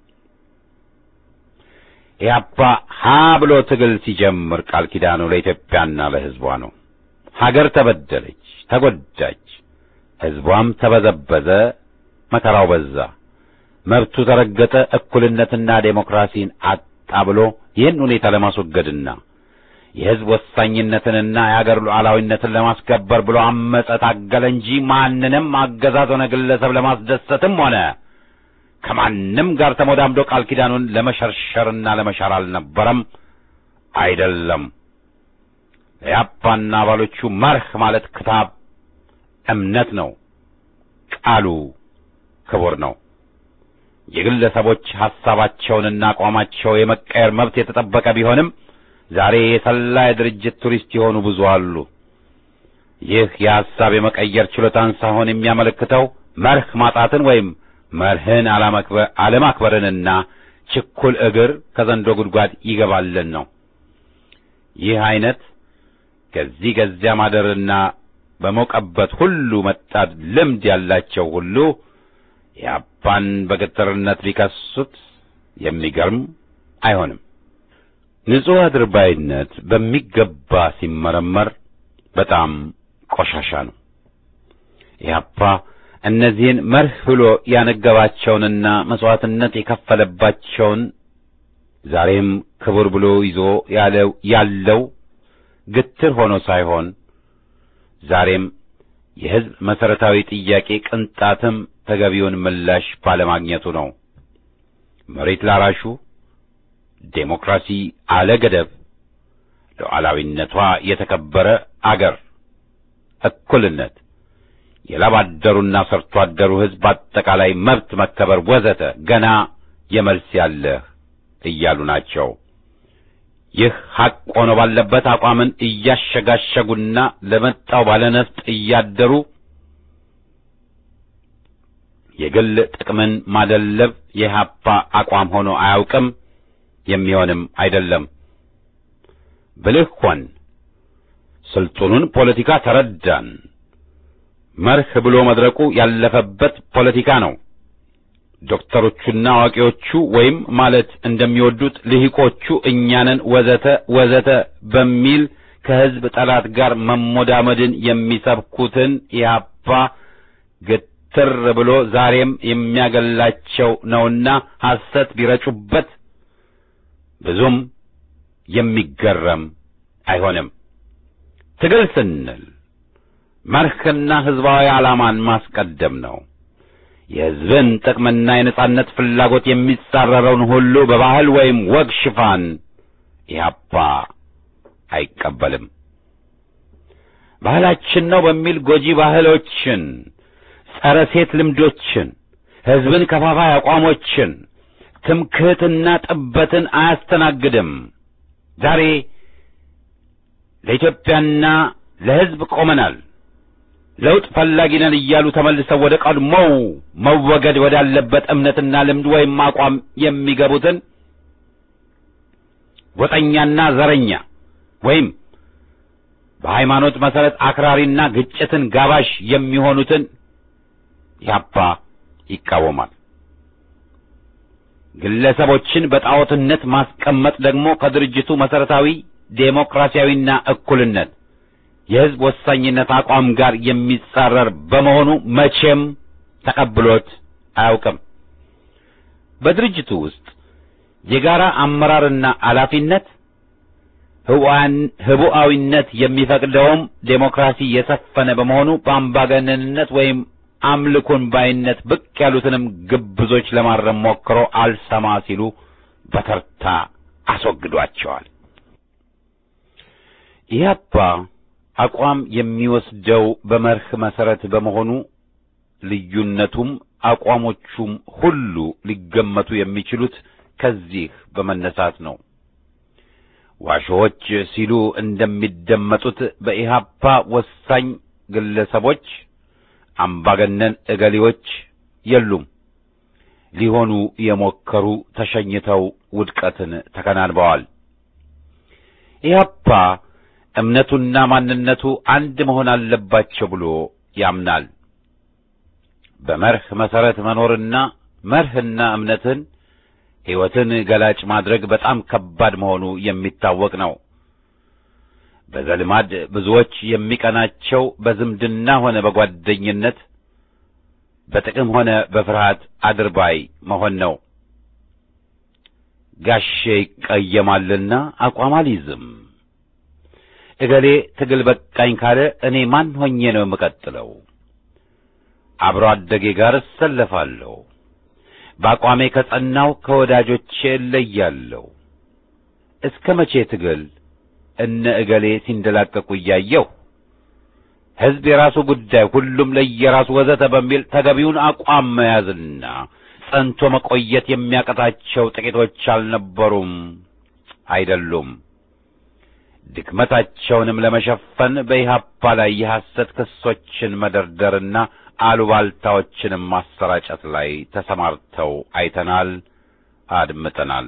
ኢህአፓ ሀ ብሎ ትግል ሲጀምር ቃል ኪዳኑ ለኢትዮጵያና ለሕዝቧ ነው። ሀገር ተበደለች፣ ተጎዳች፣ ሕዝቧም ተበዘበዘ፣ መከራው በዛ፣ መብቱ ተረገጠ፣ እኩልነትና ዴሞክራሲን አጣ ብሎ ይህን ሁኔታ ለማስወገድና የሕዝብ ወሳኝነትንና የአገር ሉዓላዊነትን ለማስከበር ብሎ አመፀ፣ ታገለ እንጂ ማንንም አገዛዝ ሆነ ግለሰብ ለማስደሰትም ሆነ ከማንም ጋር ተሞዳምዶ ቃል ኪዳኑን ለመሸርሸርና ለመሻር አልነበረም፣ አይደለም። ለያፓና አባሎቹ መርህ ማለት ክታብ እምነት ነው። ቃሉ ክቡር ነው። የግለሰቦች ሐሳባቸውንና አቋማቸው የመቀየር መብት የተጠበቀ ቢሆንም ዛሬ የሰላ የድርጅት ቱሪስት የሆኑ ብዙ አሉ። ይህ የሐሳብ የመቀየር ችሎታን ሳይሆን የሚያመለክተው መርህ ማጣትን ወይም መርህን አለማክበርንና ችኩል እግር ከዘንዶ ጉድጓድ ይገባልን ነው። ይህ አይነት ከዚህ ከዚያ ማደርና በሞቀበት ሁሉ መጣድ ልምድ ያላቸው ሁሉ የአባን በግትርነት ሊከሱት የሚገርም አይሆንም። ንጹሕ አድርባይነት በሚገባ ሲመረመር በጣም ቆሻሻ ነው። ኢህአፓ እነዚህን መርህ ብሎ ያነገባቸውንና መሥዋዕትነት የከፈለባቸውን ዛሬም ክቡር ብሎ ይዞ ያለው ያለው ግትር ሆኖ ሳይሆን ዛሬም የሕዝብ መሠረታዊ ጥያቄ ቅንጣትም ተገቢውን ምላሽ ባለማግኘቱ ነው። መሬት ላራሹ ዴሞክራሲ አለ ገደብ፣ ሉዓላዊነቷ የተከበረ አገር፣ እኩልነት፣ የላብ አደሩና ሰርቶ አደሩ ሕዝብ አጠቃላይ መብት መከበር ወዘተ ገና የመልስ ያለህ እያሉ ናቸው። ይህ ሐቅ ሆኖ ባለበት አቋምን እያሸጋሸጉና ለመጣው ባለነፍጥ እያደሩ የግል ጥቅምን ማደለብ የኢህአፓ አቋም ሆኖ አያውቅም፣ የሚሆንም አይደለም። ብልህ ሆን፣ ስልጡኑን ፖለቲካ ተረዳን። መርህ ብሎ መድረቁ ያለፈበት ፖለቲካ ነው። ዶክተሮቹና አዋቂዎቹ ወይም ማለት እንደሚወዱት ልሂቆቹ እኛንን ወዘተ ወዘተ በሚል ከሕዝብ ጠላት ጋር መሞዳመድን የሚሰብኩትን ኢህአፓ ግትር ብሎ ዛሬም የሚያገላቸው ነውና ሐሰት ቢረጩበት ብዙም የሚገረም አይሆንም። ትግል ስንል መርህና ሕዝባዊ ዓላማን ማስቀደም ነው። የሕዝብን ጥቅምና የነጻነት ፍላጎት የሚጻረረውን ሁሉ በባህል ወይም ወግ ሽፋን ኢህአፓ አይቀበልም። ባህላችን ነው በሚል ጎጂ ባህሎችን፣ ጸረ ሴት ልምዶችን፣ ሕዝብን ከፋፋይ አቋሞችን፣ ትምክህትና ጥበትን አያስተናግድም። ዛሬ ለኢትዮጵያና ለሕዝብ ቆመናል ለውጥ ፈላጊ ነን እያሉ ተመልሰው ወደ ቀድሞው መወገድ ወዳለበት እምነትና ልምድ ወይም አቋም የሚገቡትን ጎጠኛና ዘረኛ ወይም በሃይማኖት መሠረት አክራሪና ግጭትን ጋባዥ የሚሆኑትን ያባ ይቃወማል። ግለሰቦችን በጣዖትነት ማስቀመጥ ደግሞ ከድርጅቱ መሠረታዊ ዴሞክራሲያዊና እኩልነት የሕዝብ ወሳኝነት አቋም ጋር የሚጻረር በመሆኑ መቼም ተቀብሎት አያውቅም። በድርጅቱ ውስጥ የጋራ አመራርና ኃላፊነት ህቡዓዊነት የሚፈቅደውም ዴሞክራሲ የሰፈነ በመሆኑ በአምባገነንነት ወይም አምልኮን ባይነት ብቅ ያሉትንም ግብዞች ለማረም ሞክሮ አልሰማ ሲሉ በተርታ አስወግዷቸዋል። ኢህአፓ አቋም የሚወስደው በመርህ መሰረት በመሆኑ ልዩነቱም አቋሞቹም ሁሉ ሊገመቱ የሚችሉት ከዚህ በመነሳት ነው። ዋሾዎች ሲሉ እንደሚደመጡት በኢህአፓ ወሳኝ ግለሰቦች፣ አምባገነን እገሌዎች የሉም። ሊሆኑ የሞከሩ ተሸኝተው ውድቀትን ተከናንበዋል። ኢህአፓ እምነቱና ማንነቱ አንድ መሆን አለባቸው ብሎ ያምናል። በመርህ መሰረት መኖርና መርህና እምነትን ሕይወትን ገላጭ ማድረግ በጣም ከባድ መሆኑ የሚታወቅ ነው። በዘልማድ ብዙዎች የሚቀናቸው በዝምድና ሆነ በጓደኝነት በጥቅም ሆነ በፍርሃት አድርባይ መሆን ነው። ጋሼ ይቀየማልና አቋም አልይዝም። እገሌ ትግል በቃኝ ካለ እኔ ማን ሆኜ ነው የምቀጥለው? አብሮ አደጌ ጋር እሰለፋለሁ። በአቋሜ ከጸናው ከወዳጆቼ እለያለሁ። እስከ መቼ ትግል እነ እገሌ ሲንደላቀቁ እያየሁ ሕዝብ የራሱ ጉዳይ፣ ሁሉም ለየራሱ ወዘተ በሚል ተገቢውን አቋም መያዝና ጸንቶ መቆየት የሚያቀታቸው ጥቂቶች አልነበሩም፣ አይደሉም። ድክመታቸውንም ለመሸፈን በኢህአፓ ላይ የሐሰት ክሶችን መደርደርና አሉባልታዎችንም ማሰራጨት ላይ ተሰማርተው አይተናል፣ አድምጠናል።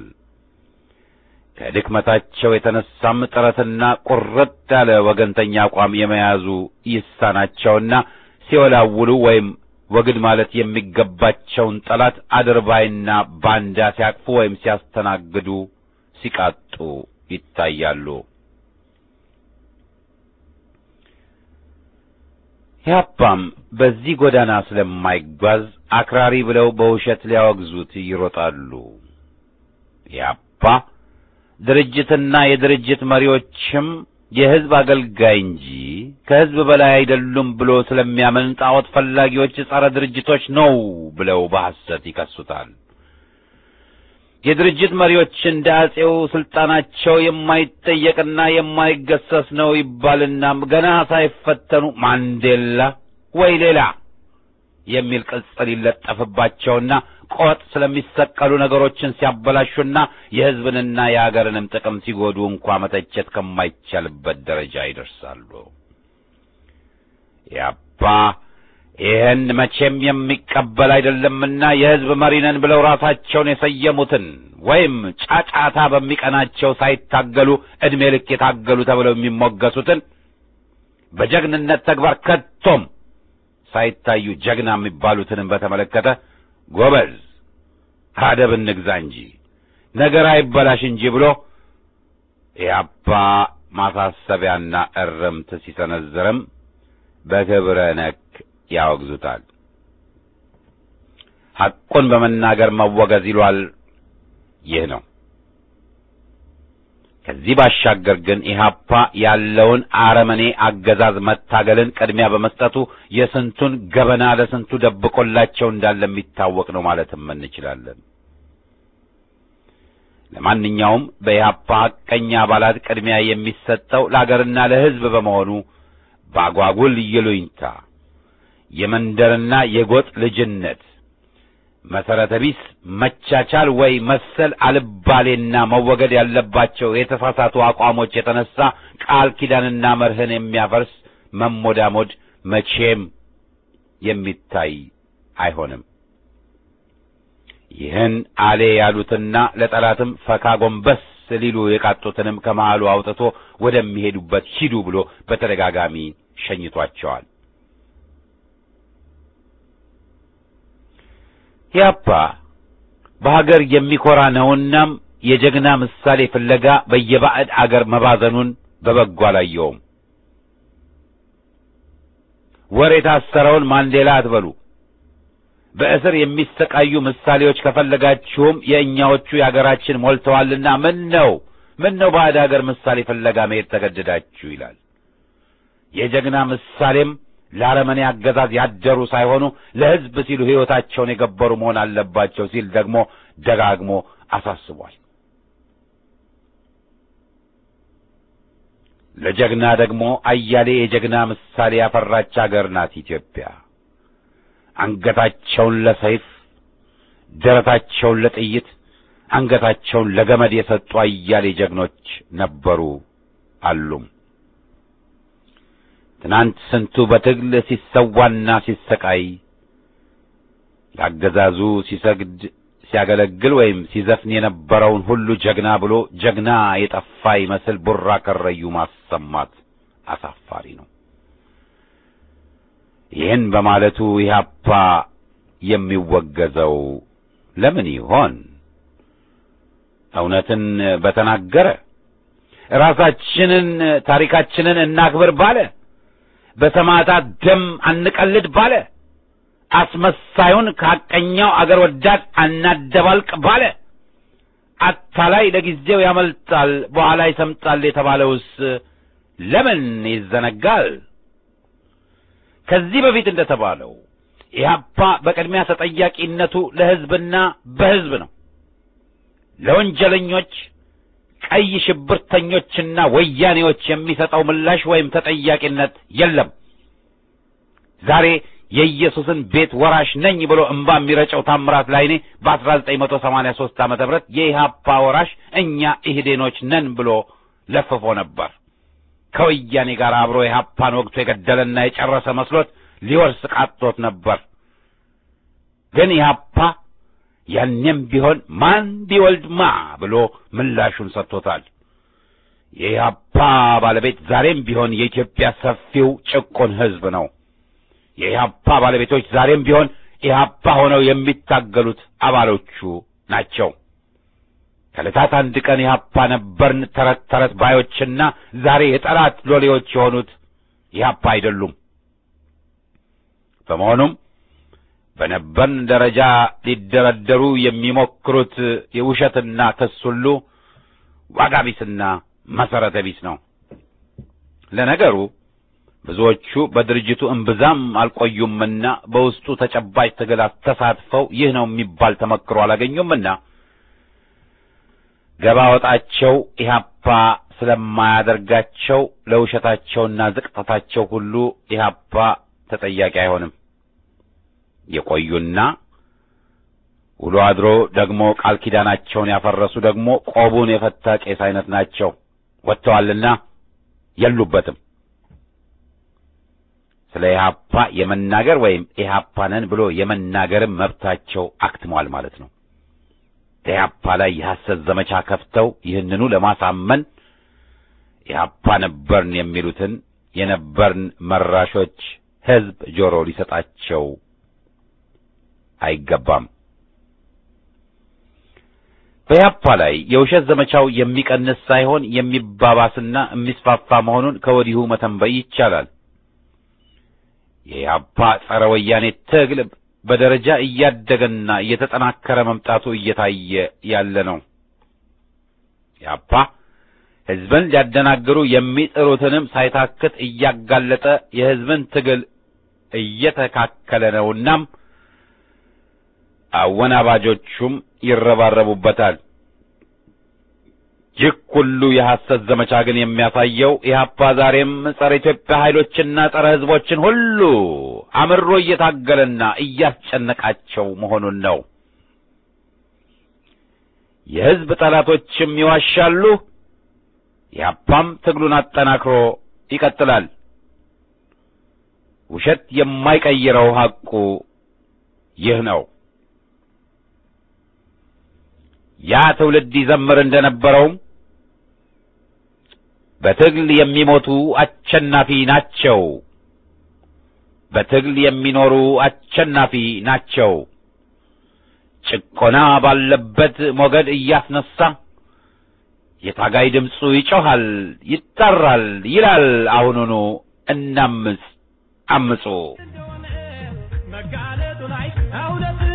ከድክመታቸው የተነሳም ጥረትና ቁርጥ ያለ ወገንተኛ አቋም የመያዙ ይሳናቸውና ሲወላውሉ ወይም ወግድ ማለት የሚገባቸውን ጠላት አድርባይና ባንዳ ሲያቅፉ ወይም ሲያስተናግዱ ሲቃጡ ይታያሉ። ኢህአፓም በዚህ ጎዳና ስለማይጓዝ አክራሪ ብለው በውሸት ሊያወግዙት ይሮጣሉ። ኢህአፓ ድርጅትና የድርጅት መሪዎችም የሕዝብ አገልጋይ እንጂ ከሕዝብ በላይ አይደሉም ብሎ ስለሚያምን ጣዖት ፈላጊዎች ጸረ ድርጅቶች ነው ብለው በሐሰት ይከሱታል። የድርጅት መሪዎች እንደ አጼው ስልጣናቸው የማይጠየቅና የማይገሰስ ነው ይባልና ገና ሳይፈተኑ ማንዴላ ወይ ሌላ የሚል ቅጽል ይለጠፍባቸውና ቆጥ ስለሚሰቀሉ ነገሮችን ሲያበላሹና የሕዝብንና የአገርንም ጥቅም ሲጎዱ እንኳ መተቸት ከማይቻልበት ደረጃ ይደርሳሉ። ያባ ይህን መቼም የሚቀበል አይደለምና የሕዝብ መሪ ነን ብለው ራሳቸውን የሰየሙትን ወይም ጫጫታ በሚቀናቸው ሳይታገሉ ዕድሜ ልክ የታገሉ ተብለው የሚሞገሱትን በጀግንነት ተግባር ከቶም ሳይታዩ ጀግና የሚባሉትንም በተመለከተ ጎበዝ አደብ እንግዛ እንጂ ነገር አይበላሽ እንጂ ብሎ ኢህአፓ ማሳሰቢያና እርምት ሲሰነዝርም በክብረ ነክ ያወግዙታል። ሐቁን በመናገር መወገዝ ይሏል። ይህ ነው። ከዚህ ባሻገር ግን ኢህአፓ ያለውን አረመኔ አገዛዝ መታገልን ቅድሚያ በመስጠቱ የስንቱን ገበና ለስንቱ ደብቆላቸው እንዳለ የሚታወቅ ነው ማለትም እንችላለን። ለማንኛውም በኢህአፓ ሐቀኛ አባላት ቅድሚያ የሚሰጠው ለአገርና ለሕዝብ በመሆኑ በአጓጉል ይሉኝታ የመንደርና የጎጥ ልጅነት መሰረተ ቢስ መቻቻል ወይ መሰል አልባሌና መወገድ ያለባቸው የተሳሳቱ አቋሞች የተነሳ ቃል ኪዳንና መርህን የሚያፈርስ መሞዳሞድ መቼም የሚታይ አይሆንም። ይህን አሌ ያሉትና ለጠላትም ፈካ ጎንበስ ሊሉ የቃጡትንም ከመሃሉ አውጥቶ ወደሚሄዱበት ሂዱ ብሎ በተደጋጋሚ ሸኝቷቸዋል። ኢህአፓ በሀገር የሚኮራ ነውናም የጀግና ምሳሌ ፍለጋ በየባዕድ አገር መባዘኑን በበጎ አላየውም። ወር የታሰረውን ማንዴላ አትበሉ። በእስር የሚሰቃዩ ምሳሌዎች ከፈለጋችሁም የእኛዎቹ የአገራችን ሞልተዋልና ምን ነው ምን ነው ባዕድ አገር ምሳሌ ፍለጋ መሄድ ተገደዳችሁ ይላል። የጀግና ምሳሌም ለአረመኔ አገዛዝ ያደሩ ሳይሆኑ ለሕዝብ ሲሉ ሕይወታቸውን የገበሩ መሆን አለባቸው ሲል ደግሞ ደጋግሞ አሳስቧል። ለጀግና ደግሞ አያሌ የጀግና ምሳሌ ያፈራች አገር ናት ኢትዮጵያ። አንገታቸውን ለሰይፍ ደረታቸውን ለጥይት አንገታቸውን ለገመድ የሰጡ አያሌ ጀግኖች ነበሩ አሉም። ትናንት ስንቱ በትግል ሲሰዋና ሲሰቃይ ለአገዛዙ ሲሰግድ ሲያገለግል ወይም ሲዘፍን የነበረውን ሁሉ ጀግና ብሎ ጀግና የጠፋ ይመስል ቡራ ከረዩ ማሰማት አሳፋሪ ነው። ይህን በማለቱ ኢህአፓ የሚወገዘው ለምን ይሆን? እውነትን በተናገረ ራሳችንን ታሪካችንን እናክብር ባለ በሰማዕታት ደም አንቀልድ ባለ አስመሳዩን ከሐቀኛው አገር ወዳድ አናደባልቅ ባለ አታላይ ለጊዜው ያመልጣል በኋላ ይሰምጣል የተባለውስ ለምን ይዘነጋል? ከዚህ በፊት እንደተባለው ኢህአፓ በቅድሚያ ተጠያቂነቱ ለሕዝብና በሕዝብ ነው። ለወንጀለኞች ቀይ ሽብርተኞችና ወያኔዎች የሚሰጠው ምላሽ ወይም ተጠያቂነት የለም። ዛሬ የኢየሱስን ቤት ወራሽ ነኝ ብሎ እምባ የሚረጨው ታምራት ላይኔ በ1983 ዓመተ ምህረት የኢህአፓ ወራሽ እኛ ኢህዴኖች ነን ብሎ ለፍፎ ነበር። ከወያኔ ጋር አብሮ ኢህአፓን ወግቶ የገደለና የጨረሰ መስሎት ሊወርስ ቃጥቶት ነበር። ግን ኢህአፓ ያኔም ቢሆን ማን ቢወልድ ማ ብሎ ምላሹን ሰጥቶታል። የኢህአፓ ባለቤት ዛሬም ቢሆን የኢትዮጵያ ሰፊው ጭቁን ሕዝብ ነው። የኢህአፓ ባለቤቶች ዛሬም ቢሆን ኢህአፓ ሆነው የሚታገሉት አባሎቹ ናቸው። ከዕለታት አንድ ቀን ኢህአፓ ነበርን ተረት ተረት ባዮችና ዛሬ የጠላት ሎሌዎች የሆኑት ኢህአፓ አይደሉም። በመሆኑም በነበርን ደረጃ ሊደረደሩ የሚሞክሩት የውሸትና ክስ ሁሉ ዋጋ ቢስና መሰረተ ቢስ ነው። ለነገሩ ብዙዎቹ በድርጅቱ እምብዛም አልቆዩምና በውስጡ ተጨባጭ ትግል ተሳትፈው ይህ ነው የሚባል ተመክሮ አላገኙምና ገባ ወጣቸው ኢህአፓ ስለማያደርጋቸው ለውሸታቸውና ዝቅጠታቸው ሁሉ ኢህአፓ ተጠያቂ አይሆንም። የቆዩና ውሎ አድሮ ደግሞ ቃል ኪዳናቸውን ያፈረሱ ደግሞ ቆቡን የፈታ ቄስ አይነት ናቸው። ወጥተዋልና የሉበትም። ስለ ኢህአፓ የመናገር ወይም ኢህአፓ ነን ብሎ የመናገርም መብታቸው አክትሟል ማለት ነው። ኢህአፓ ላይ የሐሰት ዘመቻ ከፍተው ይህንኑ ለማሳመን ኢህአፓ ነበርን የሚሉትን የነበርን መራሾች ሕዝብ ጆሮ ሊሰጣቸው አይገባም። በኢህአፓ ላይ የውሸት ዘመቻው የሚቀንስ ሳይሆን የሚባባስና የሚስፋፋ መሆኑን ከወዲሁ መተንበይ ይቻላል። የኢህአፓ ጸረ ወያኔ ትግል በደረጃ እያደገና እየተጠናከረ መምጣቱ እየታየ ያለ ነው። ኢህአፓ ሕዝብን ሊያደናግሩ የሚጥሩትንም ሳይታክት እያጋለጠ የሕዝብን ትግል እየተካከለ ነውናም አወናባጆቹም ይረባረቡበታል። ይህ ሁሉ የሐሰት ዘመቻ ግን የሚያሳየው ኢህአፓ ዛሬም ጸረ ኢትዮጵያ ኃይሎችና ጸረ ሕዝቦችን ሁሉ አምሮ እየታገለና እያስጨነቃቸው መሆኑን ነው። የሕዝብ ጠላቶችም ይዋሻሉ። ኢህአፓም ትግሉን አጠናክሮ ይቀጥላል። ውሸት የማይቀይረው ሐቁ ይህ ነው። ያ ትውልድ ይዘምር እንደነበረውም በትግል የሚሞቱ አሸናፊ ናቸው፣ በትግል የሚኖሩ አሸናፊ ናቸው። ጭቆና ባለበት ሞገድ እያስነሳ የታጋይ ድምፁ ይጮኻል፣ ይጠራል፣ ይላል አሁኑኑ እናምፅ አምፁ መጋለጡ ላይ እውነት